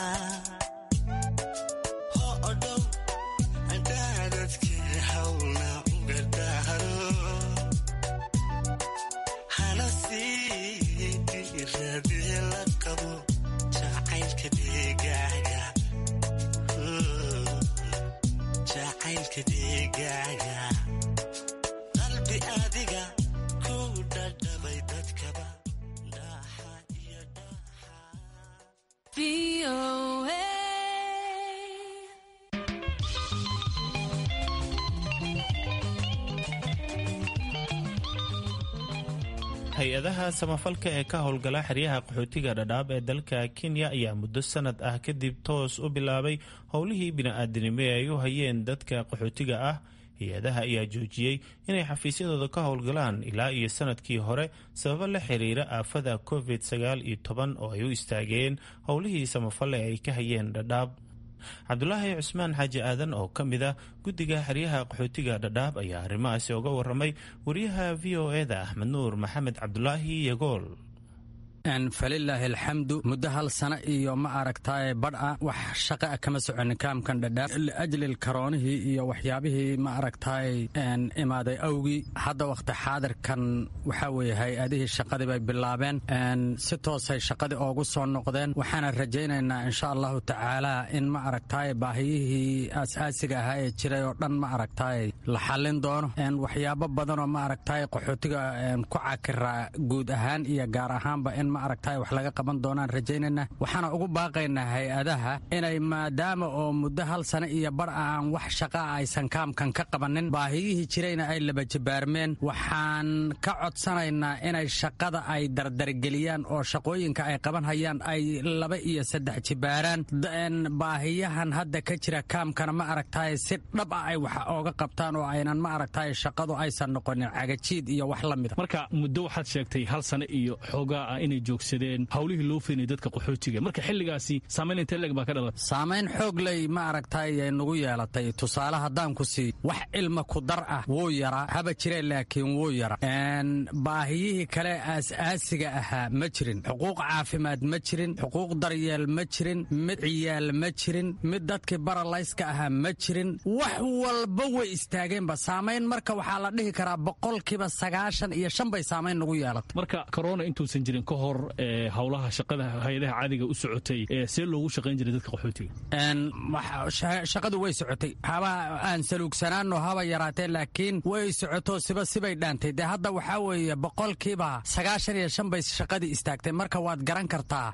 ho odhow dhaadadkii hawlna uga dhahro hana sii diradii la qabo jacaylka deegaaga jacaylka deegaaga qalbi adiga ku dhadhabay dadkaba dhaaxa iyo hay-adaha samafalka ee ka howlgala xeryaha qaxootiga dhadhaab ee dalka kenya ayaa muddo sanad ah kadib toos u bilaabay howlihii bini-aadinimo ee ay u hayeen dadka qaxootiga ah hay-adaha ayaa joojiyey inay xafiisyadooda ka howlgalaan ilaa iyo sanadkii hore sababo la xiriira aafada covid sagaal iyo toban oo ay u istaageen howlihii samafalle ee ay ka hayeen dhadhaab cabdulaahi cusmaan xaaji aadan oo ka mid ah guddiga xeryaha qaxootiga dhadhaab ayaa arrimahaasi uga waramay wariyaha v o eda axmed nuur maxamed cabdulaahi yagool falilaahi alxamdu muddo hal sano iyo ma aragtaaye badha wax shaqa a kama soconin kaamkan dhadhaab liajli karoonihii iyo waxyaabihii ma aragtaaye imaaday awgii hadda wakhti xaadirkan waxaa weeye hay-adihii shaqadii bay bilaabeen si toosay shaqadii oogu soo noqdeen waxaana rajaynaynaa insha allahu tacaala in ma aragtaaye baahiyihii aas-aasiga ahaa ee jiray oo dhan ma aragtaaye la xallin doono waxyaabo badanoo ma aragtaaye qaxootiga ku cakiraa guud ahaan iyo gaar ahaanba in ma aragtay wax laga qaban doonaan rajaynayna waxaana ugu baaqaynaa hay-adaha inay maadaama oo muddo hal sano iyo bar aan wax shaqaa aysan kaamkan ka qabanin baahiyihii jirayna ay laba jibaarmeen waxaan ka codsanaynaa inay shaqada ay dardargeliyaan oo shaqooyinka ay qaban hayaan ay laba iyo saddex jibaaraan baahiyahan hadda ka jira kaamkana ma aragtay si dhab ah ay wax ooga qabtaan oo aynan ma aragtay shaqadu aysan noqonin cagajiid iyo wax la mida marka muddo waxaad sheegtay hal sano iyo xoogaa ah inay joogsadeen howlihii loo feenayay dadka qaxootiga marka xilligaasi saamayn intee leeg baa ka dhalatay saamayn xoog ley ma aragtay ay nagu yeelatay tusaale haddaan ku sii wax ilma ku dar ah wuu yaraa haba jireen laakiin wuu yara baahiyihii kale aas-aasiga ahaa ma jirin xuquuq caafimaad ma jirin xuquuq daryeel ma jirin mid ciyaal ma jirin mid dadkii baralayska ahaa ma jirin wax walba way istaageenba saamayn marka waxaa la dhihi karaa boqolkiiba sagaashan iyo shan bay saamayn nagu yeelatay marka korona intuusan jirin ka hor howlaha shaqada hay-adaha caadiga u socotay see loogu shaqayn jiray dadka qaxootiga shaqadu way socotay haba aan saluugsanaano haba yaraatee laakiin way socoto siba sibay dhaantay dee hadda waxaa weeye boqolkiiba sagaashan iyo shan bay shaqadii istaagtay marka waad garan kartaa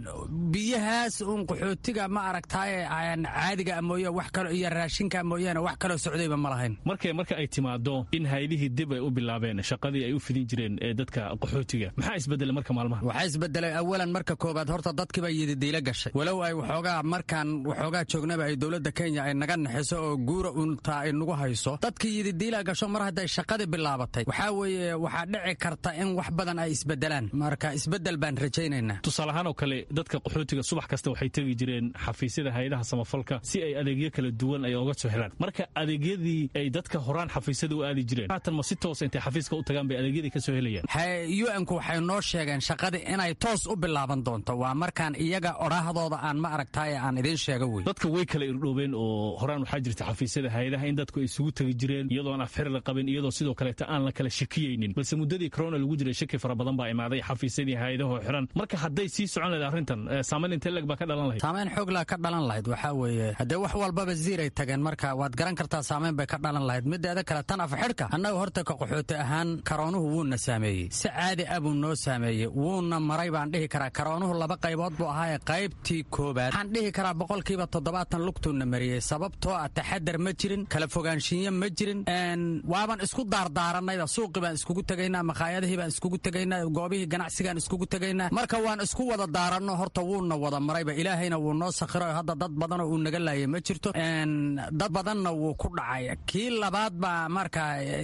biyahaas uun qaxootiga ma aragtaaye caadiga mooye wax kalo iyo raashinka mooyaane wax kaloo socdayba ma lahayn marka marka ay timaado in haydihii dib ay u bilaabeen shaqadii ay u fidin jireen ee dadka qaxootiga maxaa isbedelay marka maalmaha waxaa isbedelay awalan marka koobaad horta dadkiiba yididiila gashay walow ay waxoogaa markaan waxoogaa joognaba ay dowladda kenya ay naga naxiso oo guura untaa ay nagu hayso dadkii yididiila gasho mar hadday shaqadii bilaabatay waxaa weeye waxaa dhici karta in wax badan ay isbedelaan marka isbedel baan rajaynaynaa tusaale ahaan oo kale dadka qaxootiga subax kasta waxay tegi jireen xafiisyada hay-adaha samafalka si ay adeegyo kala duwan ay oga soo helaan marka adeegyadii ay dadka horaan xafiisyada u aadi jireen haatan ma si toosa intay xafiiska u tagaan bay adeegyadii ka soo helayaan un-ku waxay noo sheegeen shaqadii inay toos u bilaaban doonto waa markaan iyaga odhaahdooda aan ma aragtaaye aan idiin sheega wey dadka way kala irdhoobeen oo horaan waxaa jirta xafiisyada hay-adaha in dadku ay isugu tegi jireen iyadoon afxir la qabin iyadoo sidoo kaleeta aan la kala shakiyeynin balse muddadii corona lagu jiray shaki fara badan baa imaaday xafiisyadii hay-adahoo xiran marka hadday sii socon lahayd arrintan saamayn intee leg baa ka dhalan lahayd saamayn xooglaa ka dhalan lahayd waxaa weeye haddee wax walbaba ziiray tageen marka waad garan kartaa saamayn bay ka dhalan lahayd mideeda kale tan afxidhka annaga horta ka qaxooti ahaan karoonuhu wuuna saameeyey si caadi ah buu noo saameeyey wuuna maray baan dhihi karaa karoonuhu laba qaybood buu ahaaye qaybtii koobaad waxaan dhihi karaa boqolkiiba toddobaatan lugtuuna mariyey sababtoo ah taxadar ma jirin kala fogaanshiinyo ma jirin waaban isku daardaarannayda suuqii baan iskugu tegaynaa makhaayadihii baan iskugu tegaynaa goobihii ganacsigaan iskugu tegaynaa marka waan isku wada daaranno horta wuuna wada marayba ilaahayna wuu noo sakhiro hadda dad badanoo uu naga laayay ma jirto dad badanna wuu ku dhacay kii labaad baa marka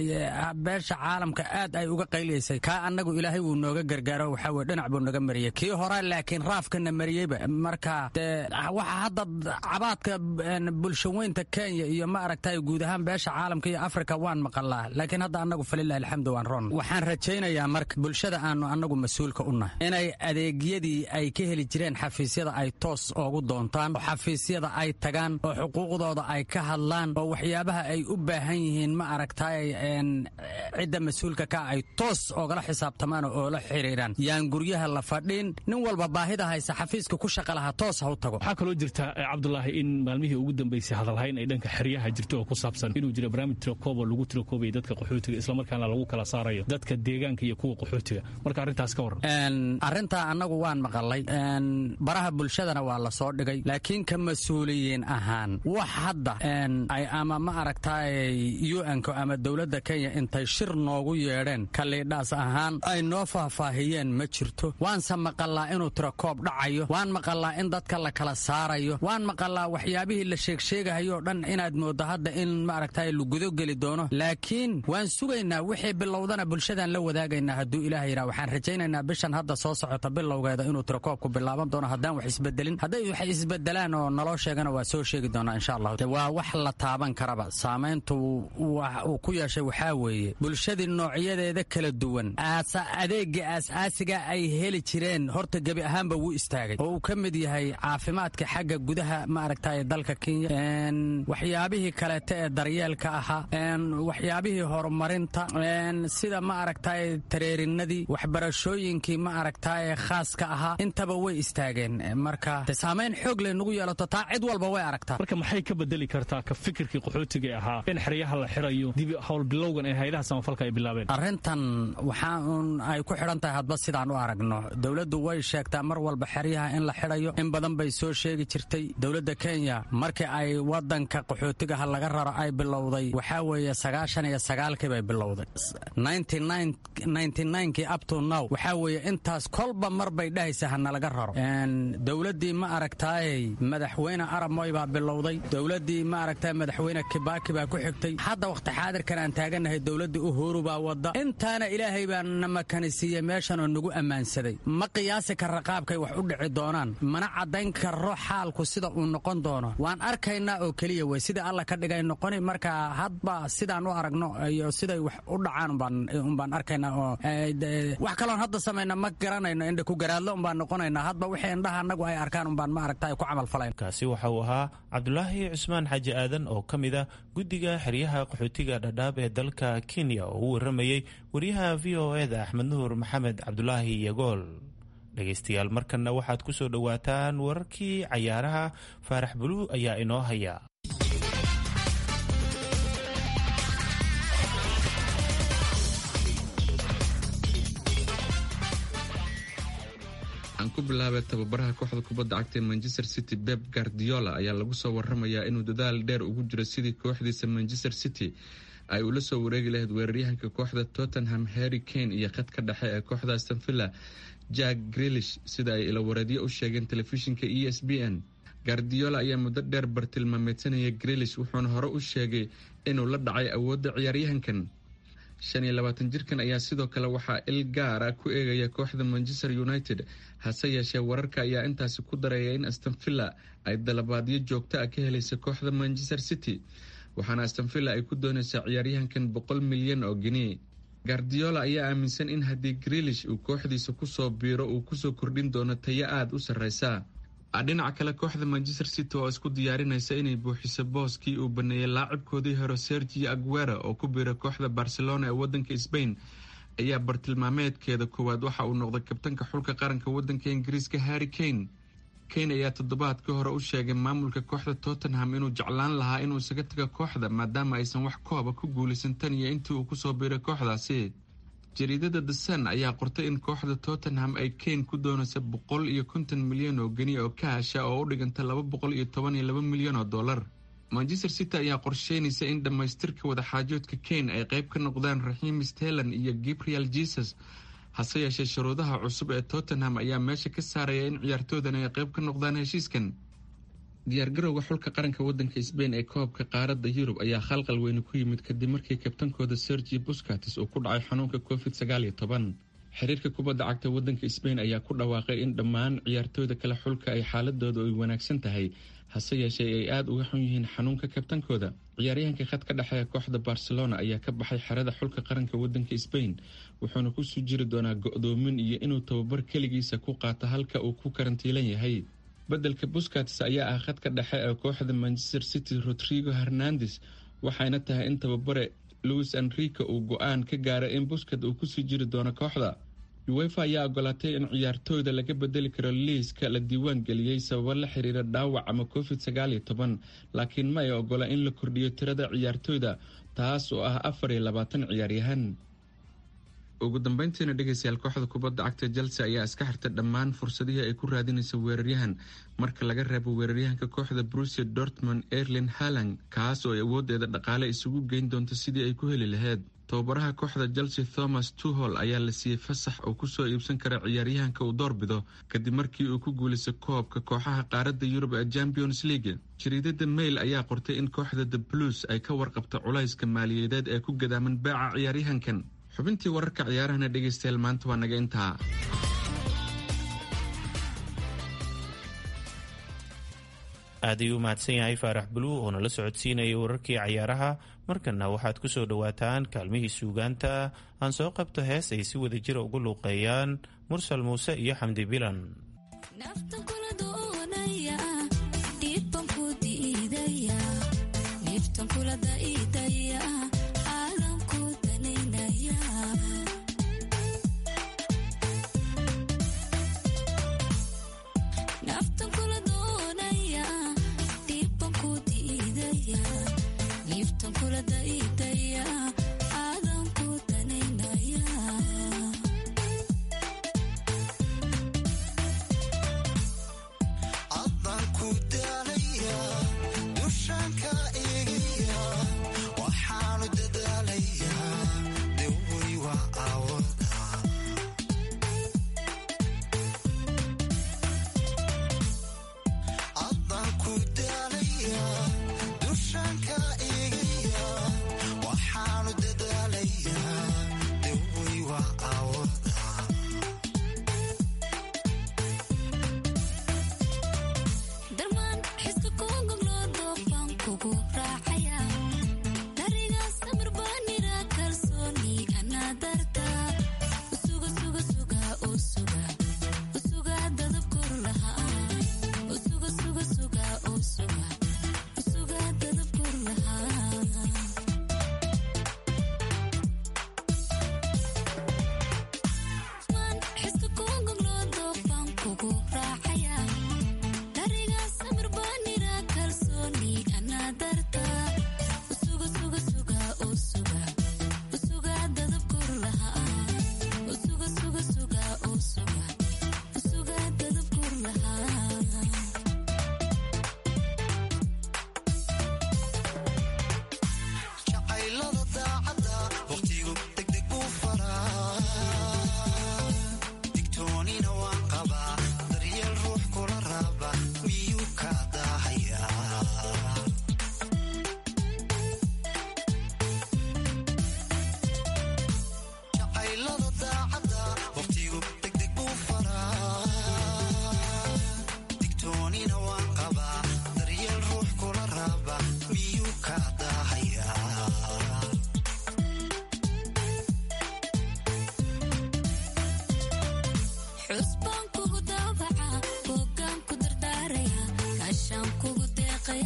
beesha caalamka aad ay uga qayliyaysay kaa annagu ilaahay wuu nooga gargaaro waxaa weye dhinac buu naga mariyey kii hore laakiin raafkana mariyeyba marka dee waxa hadda cabaadka bulshaweynta kenya iyo ma aragtay guud ahaan beesha caalamka iyo afrika waan maqalaa laakiin hadda annagu falilahi alxamdu waan roon waxaan rajaynayaa marka bulshada aanu annagu mas-uulka u nahay inay adeegyadii ay ka heli jireen xafiisyada ay toos oogu doontaan oo xafiisyada ay tagaan oo xuquuqdooda ay ka hadlaan oo waxyaabaha ay u baahan yihiin ma aragtay cidda mas-uulka ka ay toos oogala xisaabtamaan oo oola xiriiraan yaan guryaha la fadhin nin walba baahida haysa xafiiska ku shaqa lahaa toos ha u tago waxaa kaloo jirta cabdulaahi in maalmihii ugu dambeysay hadalhayn ay dhanka xeryaha jirto oo ku saabsan inuu jira barnaamij tirakoobo lagu tirakoobaya dadka qaxootiga islamarkaana lagu kala saarayo dadka deegaanka iyo kuwa qaxootiga marka arrintaas ka warran arrintaa annagu waan maqalay baraha bulshadana waa la soo dhigay laakiin ka mas-uuliyiin ahaan wax hadda ay ama ma aragtay un-ka ama dowladda kenya intay shir noogu yeedheen kaliidhaas ahaan ay noo faahfaahiyeen ma jirto waanse maqalaa inuu tirakoob dhacayo waan maqalaa in dadka la kala saarayo waan maqalaa waxyaabihii la sheegsheegahayoo dhan inaad mooddo hadda in maaragtay lagudo geli doono laakiin waan sugaynaa wixii bilowdana bulshadaan la wadaagaynaa hadduu ilaah yidhaha waxaan rajaynaynaa bishan hadda soo socota bilowgeeda inuu tirakoobku bilaaban doono haddaan wax isbedelin hadday wax isbedelaan oo naloo sheegana waa soo sheegi doonaa insha allahu waa wax la taaban karaba saamayntu uu ku yeeshay waxaa weeye bulshadii noocyadeeda kala duwan adeega aas-aasiga ay heli jireen horta gebi ahaanba wuu istaagay oo uu ka mid yahay caafimaadka xagga gudaha ma aragtay dalka kenya waxyaabihii kaleete ee daryeelka ahaa waxyaabihii horumarinta sida ma aragtay tareerinadii waxbarashooyinkii ma aragtay khaaska ahaa intaba way istaageen marka saamayn xoog leh nagu yeelato taa cid walba way aragtaa marka maxay ka bedeli kartaa ka fikirkii qaxootiga ahaa in xeryaha la xirayo dib howlbilowgan ee hayadaha samafalka ay bilaabeen arrintan waxaa uun ay ku xidhan tahay hadba sidaan u aragno dowladdu way sheegtaa mar walba xeryaha in la xidhayo in badan bay soo sheegi jirtay dowladda kenya markii ay wadanka qaxootigaha laga raro ay bilowday waxaa weeye sagaashan iyo sagaalkii bay bilowday kii upto now waxaa weeye intaas kolba mar bay dhahaysa hanalaga raro dowladdii ma aragtaayey madaxweyne aramoy baa bilowday dowladdii ma aragtay madaxweyne kibaki baa ku xigtay hadda wakhti xaadirkan aan taaganahay dowladdii uhuru baa wada intaana ilaahay baa na makanisiiyey meeshan oo nagu ammaan ammaansaday ma qiyaasi karra qaabkay wax u dhici doonaan mana caddayn karro xaalku sida uu noqon doono waan arkaynaa oo keliya wey sidai alla ka dhigay noqoni marka hadba sidaan u aragno iyo siday wax u dhacaan umbaan arkaynaa oo wax kaloon hadda samayna ma garanayno indha ku garaadlo umbaan noqonaynaa hadba wixii indhaha annagu ay arkaan umbaan ma aragta ku camalfalayn kaasi waxa uu ahaa cabdulaahi cusmaan xaaji aadan oo ka mid a guddiga xeryaha qaxootiga dhadhaab ee dalka kenya oo u warramayey wariyaha v o eda axmed nuur maxamed cabdulaahi yagool dhegaystayaal markanna waxaad ku soo dhowaataan wararkii cayaaraha faarax buluu ayaa inoo haya aan ku bilaabay tababaraha kooxda kubadda cagta ee manchester city beb guardiola ayaa lagu soo waramayaa inuu dadaal dheer ugu jiro sidii kooxdiisa manchester city ay ula soo wareegi lahayd weeraryahanka kooxda tottenham harry kane iyo khadka dhexe ee kooxda astonvilla jack grilish sida ay ilawareedyo u sheegeen telefishinka e s b n guardiola ayaa muddo dheer bartilmaameedsanaya grilish wuxuuna hore u sheegay inuu la dhacay awoodda ciyaaryahankan shan iyo labaatan jirkan ayaa sidoo kale waxaa il gaar ah ku eegaya kooxda manchester united hase yeeshee wararka ayaa intaasi ku daraya in astonvilla ay dalabaadyo joogto ah ka helaysa kooxda manchester city waxaana astonvilla ay ku doonaysaa ciyaaryahankan boqol milyan oo geni guardiola ayaa aaminsan in haddii grilish uu kooxdiisa kusoo biiro uu kusoo kordhin doono tayo aada u sarreysa dhinaca kale kooxda manchester city oo isku diyaarinaysa inay buuxiso booskii uu baneeyey laacibkoodii hore sergio aguera oo ku biira kooxda barcelona ee wadanka sbain ayaa bartilmaameedkeeda koowaad waxa uu noqday kabtanka xulka qaranka wadanka ingiriiska harry kane kane ayaa toddobaadkii hore u sheegay maamulka kooxda tottenham inuu jeclaan lahaa inuu isaga tago kooxda maadaama aysan wax kooba ku guulaysan tan iyo intii uu kusoo biiray kooxdaasi jariidada the sun ayaa qortay in kooxda tottenham ay kane ku doonaysa boqol iyo konton milyan oo geni oo kaasha oo u dhiganta laba boqol iyo toban iyo laba milyan oo dollar manchester city ayaa qorsheynaysa in dhammaystirka wadaxaajoodka kane ay qayb ka noqdaan raxiim stelan iyo gabriel jesus hase yeeshee shuruudaha cusub ee tottenham ayaa meesha ka saaraya in ciyaartoodan ay qayb ka noqdaan heshiiskan diyaargarowga xulka qaranka wadanka sbain ee koobka qaaradda yurub ayaa khalqal weyne ku yimid kadib markii kabtankooda sergi buscatis uu ku dhacay xanuunka covid sagaal iyo toban xiriirka kubadda cagta wadanka sbain ayaa ku dhawaaqay in dhammaan ciyaartooyda kale xulka ay xaaladooda ay wanaagsan tahay hase yeeshee ay aada uga xun yihiin xanuunka kabtankooda ciyaaryahanka khadka dhexe ee kooxda barcelona ayaa ka baxay xerada xulka qaranka wadanka sbain wuxuuna kusoo jiri doonaa go-doomin iyo inuu tababar keligiisa ku qaato halka uu ku karantiilan yahay beddelka buscats ayaa ah khadka dhexe ee kooxda manchester city rodrigo hernandes waxayna tahay in tababare louis enrico uu go-aan ka gaaray in buscat uu kusii jiri doono kooxda uefa ayaa ogolaatay in ciyaartooyda laga bedeli karo liiska la diiwaan geliyey sababo la xiriira dhaawac ama covid sagaal iyo toban laakiin ma ay ogola in la kordhiyo tirada ciyaartooyda taas oo ah afar iyo labaatan ciyaaryahan ugu dambeyntiina dhegeystayaal kooxda kubadda cagta chelsea ayaa iska xirtay dhammaan fursadihii ay ku raadinaysa weeraryahan marka laga reebo weeraryahanka kooxda brusia dortmund erlin halang kaas oo ay awoodeeda dhaqaale isugu geyn doonto sidii ay ku heli lahayd tababaraha kooxda chelsea thomas tuhol ayaa la siiyey fasax oo kusoo iibsan kara ciyaaryahanka uu doorbido kadib markii uu ku guulaystay koobka kooxaha qaaradda yurub ee champions league jariidada mail ayaa qortay in kooxda the blues ay ka warqabta culayska maaliyadeed ee ku gadaaman baaca ciyaaryahankan xubintii wararka ciyaarahana dhegaystayaal maanta waa naga intaa aad ayuu u mahadsan yahay faarax buluu oo nala socodsiinayay wararkii cayaaraha markana waxaad ku soo dhowaataan kaalmihii suugaanta aan soo qabto hees ay si wada jira ugu luuqeeyaan mursal muuse iyo xamdi bilan adaan ku daalaya dushaanka eegaya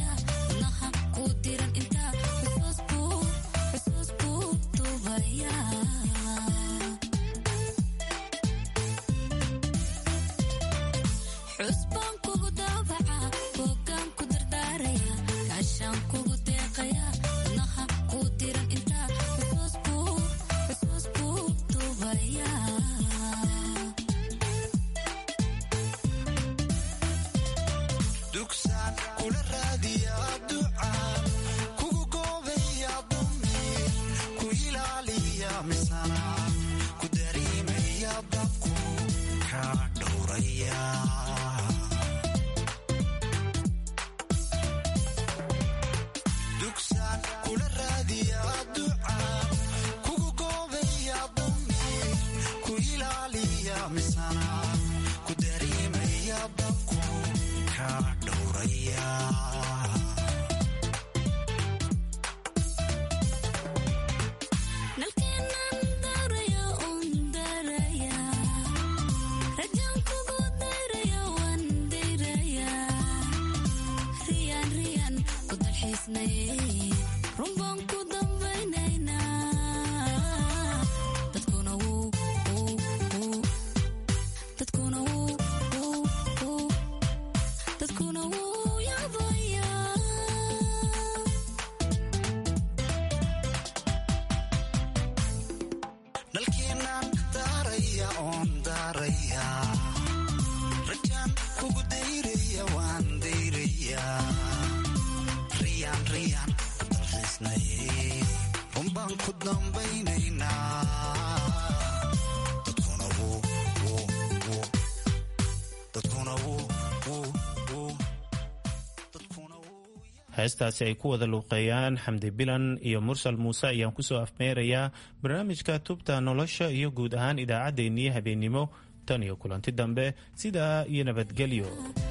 heestaasi ay ku wada luuqeeyaan xamdi bilan iyo mursal muuse ayaan kusoo afmeerayaa barnaamijka tubta nolosha iyo guud ahaan idaacaddeenii habeennimo tan iyo kulanti dambe sidaa iyo nabadgelyo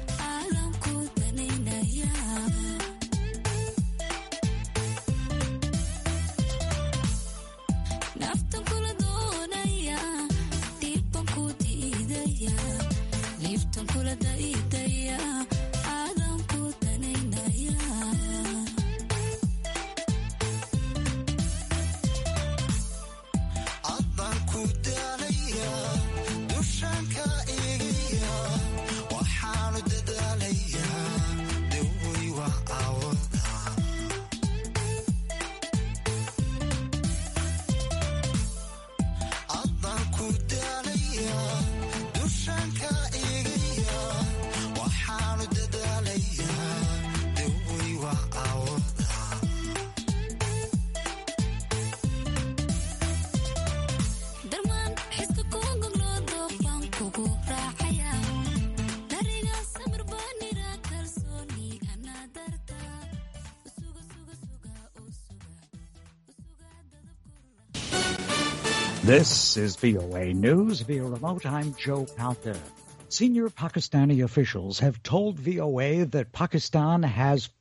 This is VOA News via remote. I'm Joe Palca. Senior Pakistani officials have told VOA that Pakistan has